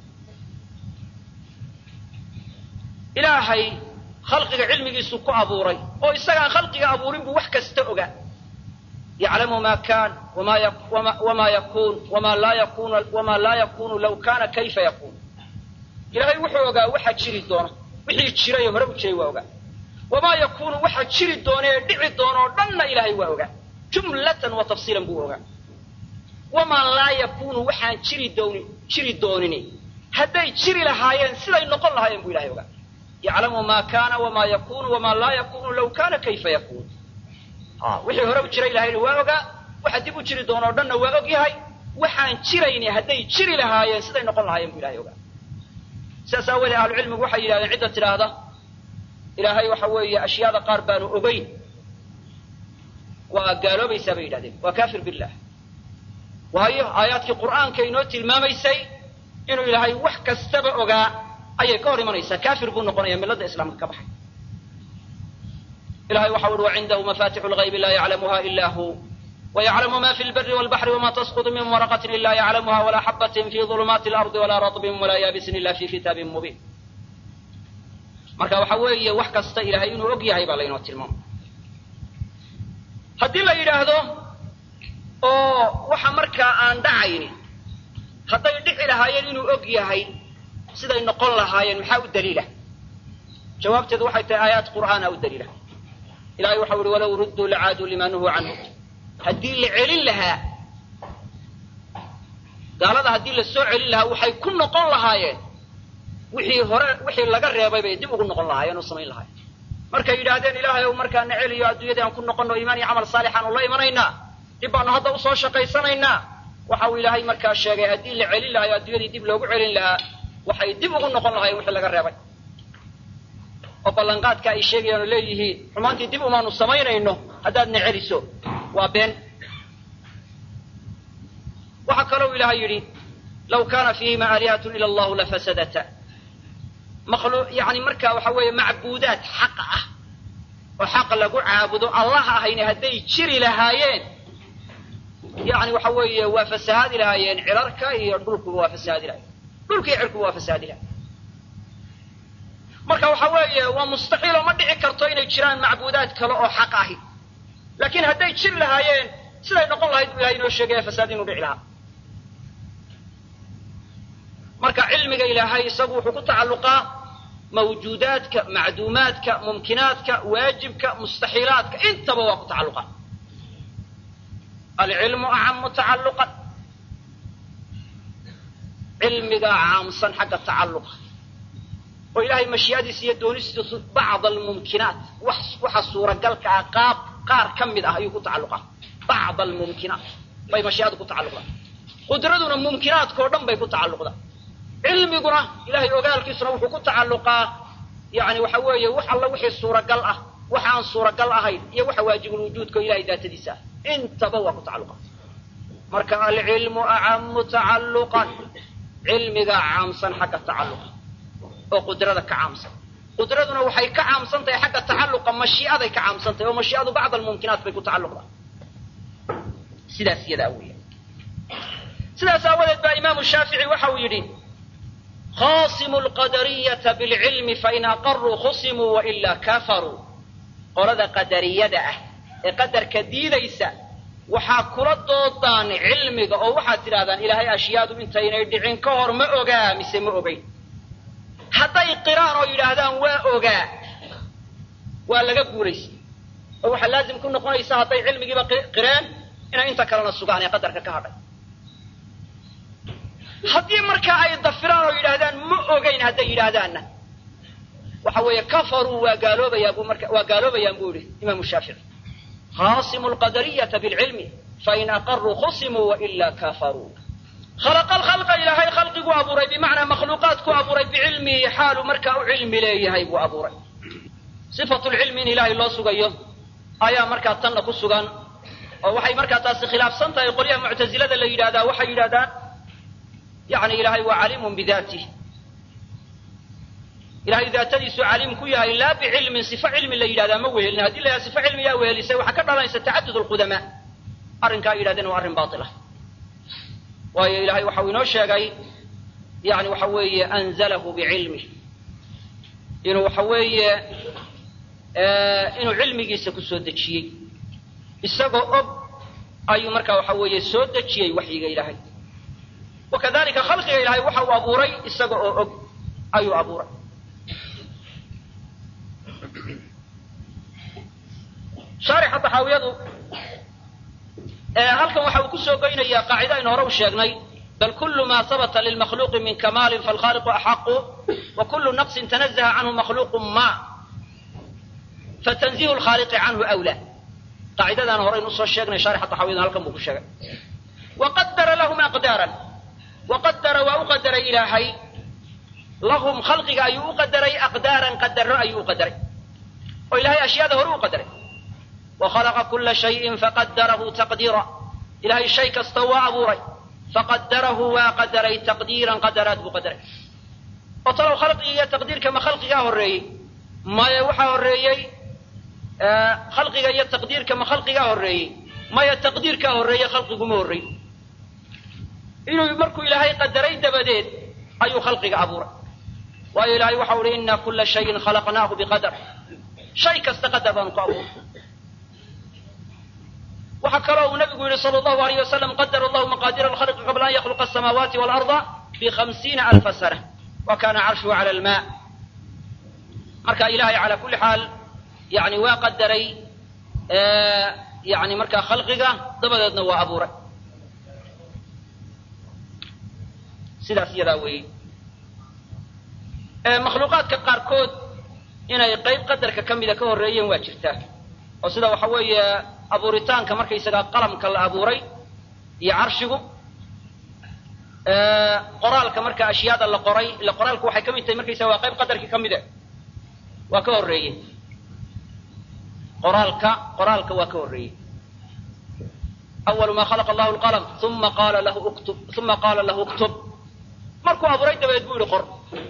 ilaahay khalqiga cilmigiisu ku abuuray oo isagaan khalqiga abuurin buu wax kasta ogaa yaclamu ma kan wama yakun wama laa yakun wama laa yakunu law kana kayfa yakun ilaahay wuxuu ogaa waxa jiri doona wixii jiray hore u jiray waa ogaa wamaa yakunu waxa jiri doona ee dhici doona oo dhanna ilaahay waa ogaa jumlatan wa tafsiilan buu ogaa wamaa laa yakunu waxaan jiri doonin jiri doonini hadday jiri lahaayeen siday noqon lahaayeen buu ilahay ogaa yaclamu ma kana wama yakunu wama laa yakunu law kana kayfa yakun wixii hore u jiray ilahayna waa ogaa waxa dib u jiri doona o dhanna waa og yahay waxaan jirayni hadday jiri lahaayeen siday noqon lahaayeen buu ilahay ogaa sidaas aawoodee ahlucilmigu waxay yidhahdeen cidda tidhaahda ilaahay waxa weeye ashyaada qaar baanu ogeyn waa gaaloobaysaa bay yidhahdeen waa kafir billah waayo aayaadkii qur'aanka inoo tilmaamaysay inuu ilaahay wax kastaba ogaa ayay ka hor imanaysaa kafir buu noqonaya milladda islaamka ka baxay ilahay waxa uhi wacindahu mafatixu lgaybi laa yaclamuha ila hu ويعلم ما في البر والبحر وما تسقط من ورقة إلا يعلمها ولا حبة في ظلمات الأرض ولا رطب ولا يابس إلا في كتاب مبين marka waxa weeye wax kasta ilaahay inuu og yahay baa laynoo tilmaamay haddii la yidhaahdo oo waxa markaa aan dhacayni hadday dhici lahaayeen inuu og yahay siday noqon lahaayeen maxaa u daliila jawaabteedu waxay tahay aayaat qur'aana u daliila ilahay waxau ihi walow rudduu lacaaduu lima nuhuu canhu haddii la celin lahaa gaalada haddii la soo celin lahaa waxay ku noqon lahaayeen wixii hore wixii laga reebay bay dib ugu noqon lahaayeen oo samayn lahaayeen markay yidhaahdeen ilaahay ow markaa na celiyo adduunyadii aan ku noqonno iimaan iyo camal saalixaan ula imanaynaa dib baanu hadda usoo shaqaysanaynaa waxa uu ilaahay markaa sheegay haddii la celin lahayo adduunyadii dib loogu celin lahaa waxay dib ugu noqon lahaayeen wixii laga reebay oo ballanqaadka ay sheegayaan oo leeyihiin xumaantii dib umaanu samaynayno haddaad na celiso waa been waxaa kalou ilaahay yidhi law kaana fiihima aalihatun ila allahu lafasadata makhlu yani marka waxa weeye macbuudaad xaq ah oo xaq lagu caabudo allah ahayni hadday jiri lahaayeen yani waxa weeye waa fasahaadi lahaayeen cirarka iyo dhulkuba waa fasahaadi lahayen dhulka iyo cirkuba waa fasahaadi lahayen marka waxa weeye waa mustaxiil oo ma dhici karto inay jiraan macbuudaad kale oo xaq ahi laakiin hadday jir lahaayeen siday noqon lahayd buu ilahay inoo sheegaya fasaad inuu dhici lahaa marka cilmiga ilaahay isagu wuxuu ku tacalluqaa mawjuudaadka macduumaadka mumkinaadka waajibka mustaxiilaadka intaba waa ku tacalluqa alcilmu acamu tacalluqan cilmigaa caamsan xagga tacalluqa oo ilaahay mashii'adiisa iyo doonistiisu bacd almumkinaat wax waxa suuragalka ah qaab qaar ka mid ah ayuu ku tacalluqaa bacd almumkinaat bay mashii'adu ku tacalluqdaa qudraduna mumkinaadkao dhan bay ku tacalluqdaa cilmiguna ilahay ogaalkiisuna wuxuu ku tacalluqaa yani waxa weeye wax alla wixii suuragal ah waxa aan suuragal ahayn iyo waxa waajibulwujuudka oo ilahay daatadiisa ah intaba waa ku tacalluqa marka alcilmu acamu tacalluqan cilmigaa caamsan xagga tacalluqa oo qudrada ka caamsan qudraduna waxay ka caamsan tahay xagga tacalluqa mashii'aday ka caamsan tahay oo mashii'adu bacd almumkinaat bay ku tacalluqdaa sidaas iyadaa weya sidaas aawadeed baa imaamu shaafici waxa uu yidhi khasimu lqadariyata bilcilmi fain aqaruu khusimuu wailaa kafaruu qolada qadariyada ah ee qadarka diidaysa waxaa kula doodaan cilmiga oo waxaad tidhahdaan ilaahay ashyaadu intaynay dhicin ka hor ma ogaa mise ma ogeyn hadday qiraan oo yidhaahdaan waa ogaa waa laga guuraysa oo waxaa laazim ku noqonaysa hadday cilmigiiba qireen inay inta kalena sugaan ee qadarka ka hadhay haddii markaa ay dafiraan oo yidhaahdaan ma ogeyn hadday yidhaahdaanna waxa weeye kafaruu waa gaaloobayaan buu marka waa gaaloobayaan buu yihi imaamu shaafici khasimu lqadariyata bilcilmi fain aqaruu khusimuu wailaa kafaruu khalaqa alkhalqa ilaahay khalqigu abuuray bimacnaa makhluuqaadku abuuray bicilmihi xaalu markaa u cilmi leeyahay buu abuuray sifatu lcilmi in ilaahay loo sugayo ayaa markaa tanna ku sugan oo waxay markaa taasi khilaafsan tahay qolyaha muctasilada la yidhahdaa waxay yidhahdaan yani ilaahay waa caliimun bidaatih ilahay daatadiisu caliim ku yahay laa bicilmin sifo cilmi la yidhahdaa ma wehelin haddii la yidhahda sifo cilmiyaa wehelisay waxaa ka dhalanaysa tacadud lqudamaa arrinkaa ay yidhahdeen waa arrin baila waayo ilahay waxau inoo sheegay yani waxa weeye anzalahu bicilmih inuu waxa weeye inuu cilmigiisa ku soo dejiyey isagoo og ayuu markaa waxa weeye soo dejiyey waxyiga ilaahay wakadalika khalqiga ilahay waxa uu abuuray isaga oo og ayuu abuuray shaarixa taxaawiyadu halkan waxa uu ku soo goynayaa qaacida aynu hore u sheegnay bal kulu ma habata lilmakhluuqi min kamaalin falkhaliqu axaqu wa kulu naqsin tanazaha canhu makhluuqu ma fatanzihu lkhaaliqi canhu awla qaacidadaan horeynu usoo sheegnay shaarixa taxaawiyadu halkan buu ku sheegay waqadara lahum aqdaaran waqadara waa u qadaray ilaahay lahum khalqiga ayuu u qadaray aqdaaran qadaro ayuu u qadaray oo ilahay ashyaada hore u qadaray wa khalaqa kula shayin faqadarahu taqdiira ilahay shay kasta waa abuuray faqadarahu waa qadaray taqdiiran qadaraad buu qadaray oo talow khalqiga iyo taqdiirka ma khalqigaa horreeyey maya waxaa horreeyey khalqiga iyo taqdiirka ma khalqigaa horreeyey maya taqdiirkaa horreeye khalqiguma horreyn inuu markuu ilaahay qadaray dabadeed ayuu khalqiga abuuray waayo ilahay waxau uhi ina kula shayin khalaqnaahu biqadar shay kasta qadar baanu ku abuuray waxaa kaloo uu nabigu yihi sal allahu alayh wasalam qadara allahu maqaadira alkhalqi qabla an yakhluqa asamaawaati waalarda bihamsiina alfa sana wa kana carshuhu cala alma marka ilahay cala kulli xaal yani waa qadaray yani markaa khalqiga dabadeedna waa abuuray sidaas iyadaa weeye makhluuqaadka qaarkood inay qayb qadarka ka mida ka horreeyeen waa jirtaa oo sida waxa weeye abuuritaanka markaysagaa qalamka la abuuray iyo carshigu qoraalka marka ashyaada la qoray ila qoraalku waxay ka mid tahay markaysaga waa qayb qadarkii ka mide waa ka horreeye qoraalka qoraalka waa ka horreeyey awalu ma khalaqa allahu lqalam uma qaala lahu uktub uma qaala lahu uktub markuu abuuray dabadeed buu yihi qor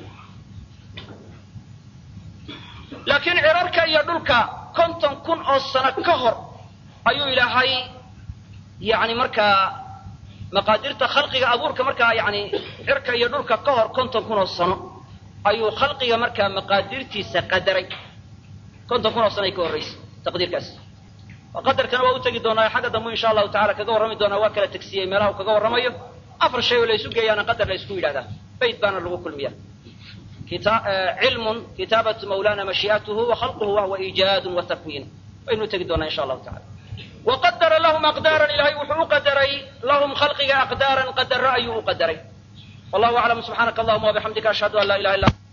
laakiin cirarka iyo dhulka konton kun oo sano ka hor ayuu ilaahay yani markaa maqaadirta khalqiga abuurka markaa yani cirka iyo dhulka ka hor konton kun oo sano ayuu khalqiga markaa maqaadirtiisa qadaray konton kun oo sanay ka horraysay taqdiirkaas qadarkana waa u tegi doonaa xagga dambu insha allahu tacala kaga warrami doonaa waa kala tegsiyey meelaha uu kaga warramayo afar shay oo la isu geeyaana qadar la isku yidhahdaa bayt baana lagu kulmiya cilmun kitaabatu mawlana mashii'atuhu wa khalquhu wahuwa iijaadun wa takwiin waynu tegi doonaa insha allahu tacala waqadara lahum aqdaaran ilahay wuxuu u qadaray lahum khalqiga aqdaaran qadaro ayuu u qadaray wallahu aclam subxaanaka allahuma wabixamdika ashhadu an laa ilaha illa